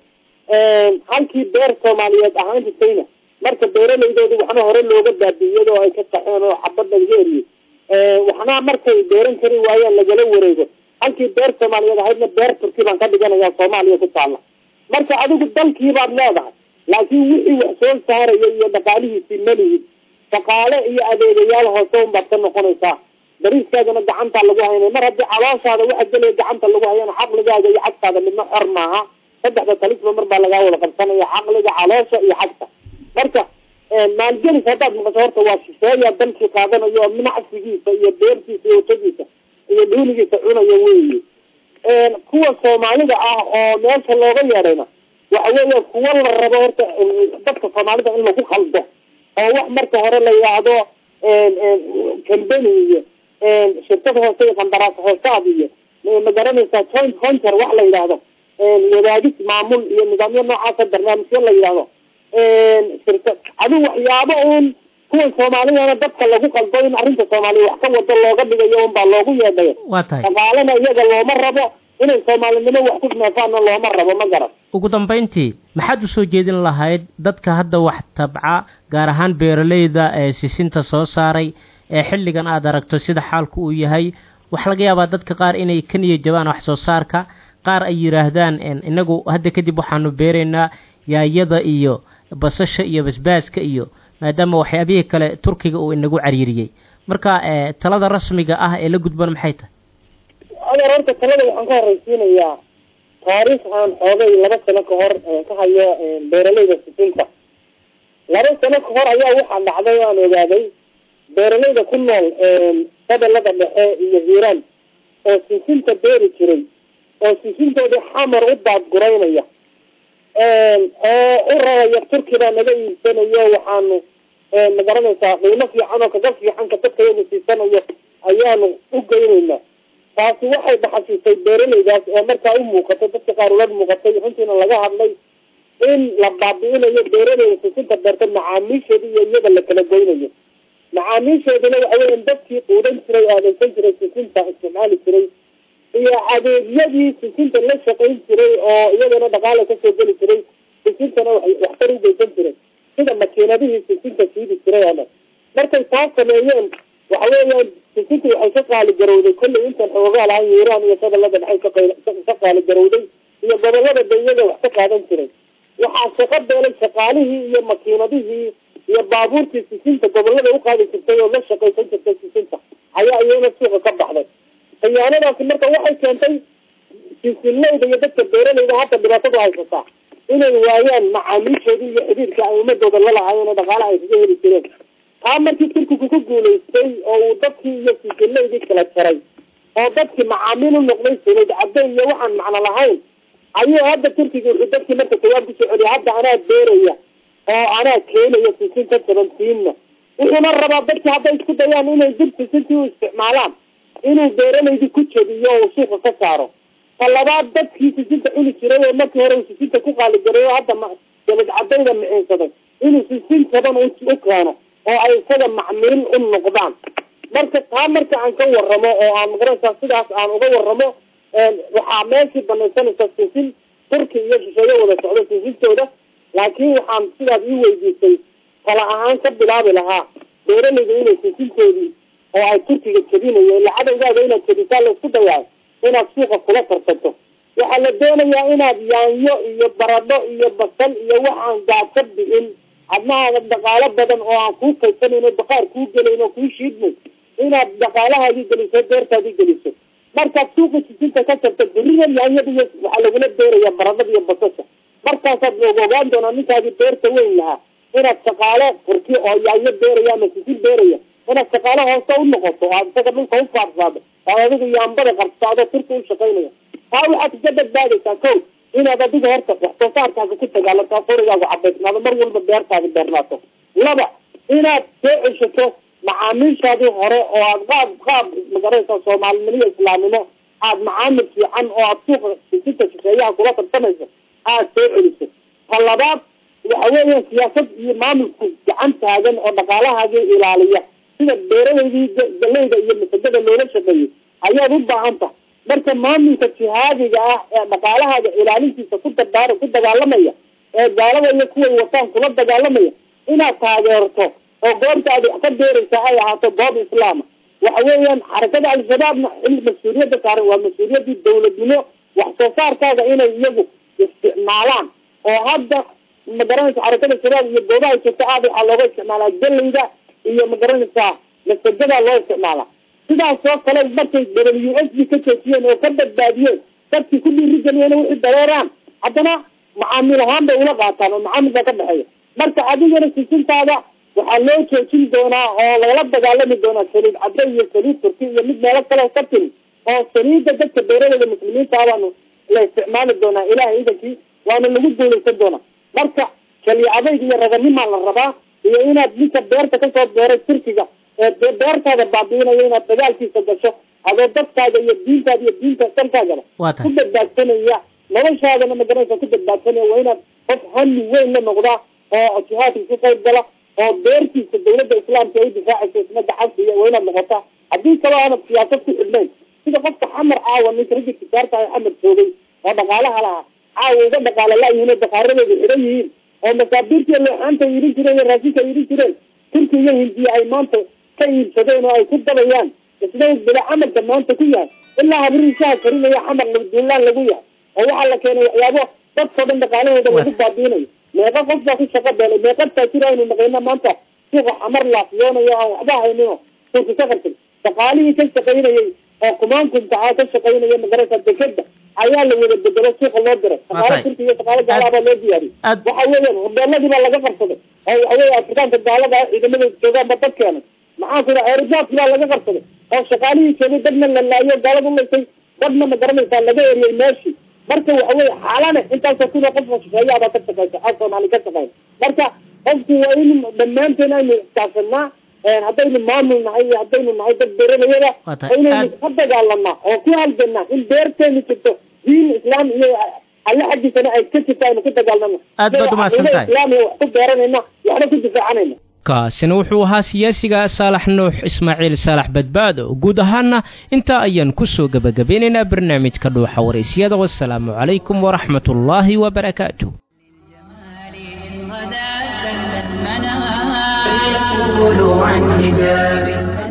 halkii beer soomaaliyeed ahaan jirtayna marka beeraleydoodi waxna hore looga baabi'iyadoo ay ka qaxeen oo xabad lagaga eriyey waxna markay beeran kari waayaan lagala wareego halkii beer soomaaliyeed ahaydna beer turki baan ka dhiganaya soomaaliya ku taalla marka adigu dalkii baad leedahay laakiin wixii wax soo saaraya iyo dhaqaalihiisii malihid shaqaale iyo adeegayaal hoose unbaad ka noqonaysaa bariiskaagana gacantaa lagu haynay mar haddii calooshaada waxa gelaya gacanta lagu hayana caqligaaga iyo xagtaada midna xor maaha saddexda talisba mar baa lagaa wada qabsanaya caqliga caloosha iyo xagta marka maalgelis haddaad maqasho horta waa shisheeya dalkii qaadanayo oo minacsigiisa iyo beertiisa iyo watadiisa iyo dhuunigiisa cunayo weyi kuwa soomaalida ah oo meesha looga yeedhayna waxa weeya kuwa la rabo horta dadka soomaalida in lagu qaldo oo wax marka hore la yidhaahdo cambany iyo shirkad hoose iyo qandaraas hoosaad iyo ma garanaysaa joint venture wax la yidhaahdo wadaagis maamul iyo nidaamyo noocaasa barnaamijyo la yidhaahdo shirka adigu waxyaabo uun kuwan soomaalidana dadka lagu qaldo in arrinta soomaaliya wax ka wado looga dhigayo un baa loogu yeedhayo waa tahay dhaqaalena iyaga looma rabo inay soomaalinimo wax ku neefaanna looma rabo ma garan ugu dambayntii maxaad usoo jeedin lahayd dadka hadda wax tabca gaar ahaan beeraleyda ee sisinta soo saaray ee xilligan aad aragto sida xaalku uu yahay waxaa laga yaabaa dadka qaar inay ka niya jabaan wax soo saarka qaar ay yidhaahdaan inagu hadda kadib waxaanu beeraynaa yaayada iyo basasha iyo basbaaska iyo maadaama waxyaabihii kale turkiga uu inagu cariiriyey marka talada rasmiga ah ee la gudban maxay tahay adeer horta talada waxaan ka horreysiinayaa taariikh aan xoogay laba sano ka hor ka hayo beeraleyda sisinta laba sano ka hor ayaa waxaa dhacday o aan ogaaday beeraleyda ku nool gobolada dhexe iyo hiiraan oo sisinta beeri jiray oo sisintoodii xamar u daadguraynaya oo u rabaya turki baa naga iibsanayo waxaanu ma garanaysaa qiimo fiican oo kaga fiican ka dadka yagu siisanayo ayaanu u geynaynaa taasi waxay dhaxashiisay beeralaydaas oo markaa u muuqatay dadka qaar ula muuqatay runtiina laga hadlay in la baabi'inayo beeralayda sisinta beerta macaamiisheeda iyo iyada la kala goynayo macaamiisheeduna waxa weyan dadkii quudan jiray oo adeegsan jiray sisinta isticmaali jiray iyo adeegyadii sisinta la shaqayn jiray oo iyadana dhaqaala kasoo geli jiray sisintana waxtar u geysan jiray sida makiinadihii sisinta siidi jiray oo dhan markay taas sameeyeen waxa weeyaan sisinta waxay ka qaali garowday kollay intan xoogaa lahan iiraan iyo gobolada dhexay ka qaali garowday iyo gobolada ba iyaga wax ka qaadan jiray waxaa shaqo beelay shaqaalihii iyo makiinadihii iyo baabuurtii sisinta gobolada uqaadi jirtay oo la shaqaysan jirtay sisinta ayaa iyana suuqa ka baxday khiyaanadaasi marka waxay keentay sisinleyda iyo dadka beeralayda hadda dhibaatadu haysataa inay waayaan macaamiishoodii iyo xidhiirka ay ummadooda la lahaayeen oo dhaqaalaha ay kaga heli jireen taa markii turkigu ku guulaystay oo uu dadkii iyo sisinleydii kala jaray oo dadkii macaamiil u noqday sulayd cadde iyo waxaan macno lahayn ayuu hadda turkiga wuxuu dadkii marka jawaab kusoo celiya hadda anaa beeraya oo anaa keenaya sisinta seventiinna wuxuuna rabaa dadki hadday isku dayaan inay dib sisintii u isticmaalaan inuu beeralaydii ku jebiyo oo uu suuqa ka saaro ta labaad dadkii sisinta cuni jiray oo markii hore uu sisinta ku qaaligaray oo hadda jalid cadayda miciinsaday inuu sisin jaban u keeno oo ay isaga macmiil u noqdaan marka taa marka aan ka waramo oo aan magaranaysaa sidaas aan uga waramo waxaa meeshii banaysanaysa sisin turki iyo shisheeye wada socdo sisintooda laakiin waxaan sidaas ii weydiisay tala ahaan ka bilaabi lahaa beeralayda inay sisintoodii oo ay turkiga jebinayo ila cadowgaada inaad jebisaa laysku dayaayo inaad suuqa kula tartanto waxaa la doonayaa inaad yaanyo iyo baradho iyo basal iyo waxaan gaadka bixin adnahaada dhaqaalo badan oo aan kuu kaysanayn oo baqaar kuu gelayn oo kuu shiidmay inaad dhaqaalahaadii geliso beertaadii geliso markaad suuqa sisinta ka tarto berrida yaanyada iyo waxaa lagula beeraya baradhada iyo basasha markaasaad looga ogaan doonaa ninkaadii beerta weyn lahaa inaad shaqaale furti oo yaanyo beeraya ama sisin beeraya inaad shaqaale hoose u noqoto oo aad isaga dhulka u faadsaado oo adigu yaambada qabsaado turka u shaqaynaya taa waxaad kaga badbaadaysaa kow inaad adiga horta wax soo saarkaaga ku dagaalanto qorigaagu cabaysnaado mar walba beertaadi beernaato laba inaad soo ceshato macaamiishaadii hore oo aad qaab qaab magaraysa soomaalinimo islaamnimo aad macaamil fiican oo aad suuqa sisinta shisheeyaha kula tartamayso aad soo celiso ta labaad waxa weeyaan siyaasad iyo maamulku gacan taagan oo dhaqaalahaagii ilaaliya sida beeralaydii galeyda iyo masagada loola shaqeeyey ayaad u baahan tahay marka maamulka jihaadiga ah ee dhaqaalahaaga ilaalintiisa ku dardaara ku dagaalamaya ee gaalada iyo kuway wataan kula dagaalamaya inaad taageerto oo goobta aad wax ka beeraysa ay ahaato goob islaama waxa weeyaan xarakada al-shabaabna xil mas-uuliyadda saaran waa mas-uuliyadii dawladnimo wax soo saarkaaga inay iyagu isticmaalaan oo hadda magaranaysa xarakada shabaab iyo goobaha joogta aad waxaa looga isticmaalaa galeyda iyo magaranaysaa masagadaa loo isticmaalaa sidaas oo kale markay w s b ka joojiyeen oo ka badbaadiyeen dadkii ku dhiiri geliyeen wixii dareeraan haddana macaamiil ahaan bay ula qaataan oo macaamil baa ka dhexeeya marka adigana sisintaada waxaa loo joojin doonaa oo lagala dagaalami doonaa saliid cadde iyo saliid turki iyo mid meelo kale ka timi oo saliidda dadka beeralayda muslimiinta baanu la isticmaali doonaa ilahay idankii waana lagu guulaysan doonaa marka kaliya adayg iyo raganimaa la rabaa iyo inaad ninka beerta kasoo beeray turkiga ee beertaada baabiinayo inaad dagaalkiisa gasho adoo dadkaaga iyo diintaada iyo diinta dalkaagaba ku badbaadsanaya noloshaadana magaranaysa ku badbaadsanaya waa inaad qof hami weyn la noqdaa oo jihaadka ku qayb gala oo beertiisa dawladda islaamka ay difaacaysa isna gacansiiya waa inaad noqotaa haddii kaloo aanad siyaasad ku xidhnayn sida qofka xamar caawa ninka ragga tijaarta ah xamar joogay oo dhaqaalaha lahaa caawa uga dhaqaala la-yihiin oo daqaaradooda xidhan yihiin oo masaabiirtii leexaanta iidhin jireen iyo raashinka iidhin jireen turki iyo hindiya ay maanta ka iibsadeen oo ay ku dabayaan isna bila camalka maanta ku yahay ilaa habriisaha karinaya xamar duulaan lagu yahay oo waxaa la keenay waxyaabo dadkao dhan dhaqaalahooda lagu baabiinayo meeqa qof baa ku shaqo beelay meeqa taajir aynu naqayna maanta suuqa xamar laafiyoonayo aan waxba haynino turki ka qartay dhaqaalihii ka shaqaynayay oo kumaankunta ah ka shaqaynaya magaraysa dekeda ayaa la wada bedelo suuqa loo diray shaqaalo turki iyo shaqaalo gaalaha baa loo diyaariyay waxa weeyaan hobeeladii baa laga qarsaday oo waxa weya afrikaanka gaalada ah ciidamada joogaan ba dad keenay maxaan ku dhaha aerojaadki baa laga qarsaday oo shaqaalihii joogay dadna la laayo gaalada ulaysay dadna ma garanaysaa laga eriyay meeshii marka waxa weye xaalane intaasoo kuda qofka shisheeyaha baa ka shaqeysa a soomaali ka shaqeyn marka qofku waa in dhammaanteen aynu iskaashanaa haddaynu maamul nahay iyo haddaynu nahay dad beeralayada Waa tahay. inaynu Aad- ka dagaalanaa oo ku halganaa in beerteenu jirto diin islaam iyo alle xaggiisana ay ka jirto aynu ku dagaalnano Aad baad umahadsan tahay. islaamiga wax ku beeranayna waxna ku difaacanayna kaasina wuxuu ahaa siyaasiga saalax nuux ismaaciil saalax badbaado guud ahaana intaa ayaan kusoo gebagabeynaynaa barnaamijka dhuuxa waraysyada wasalaamu calaykum waraxmat ullaahi wabarakaatu فليقولوا عن حجاب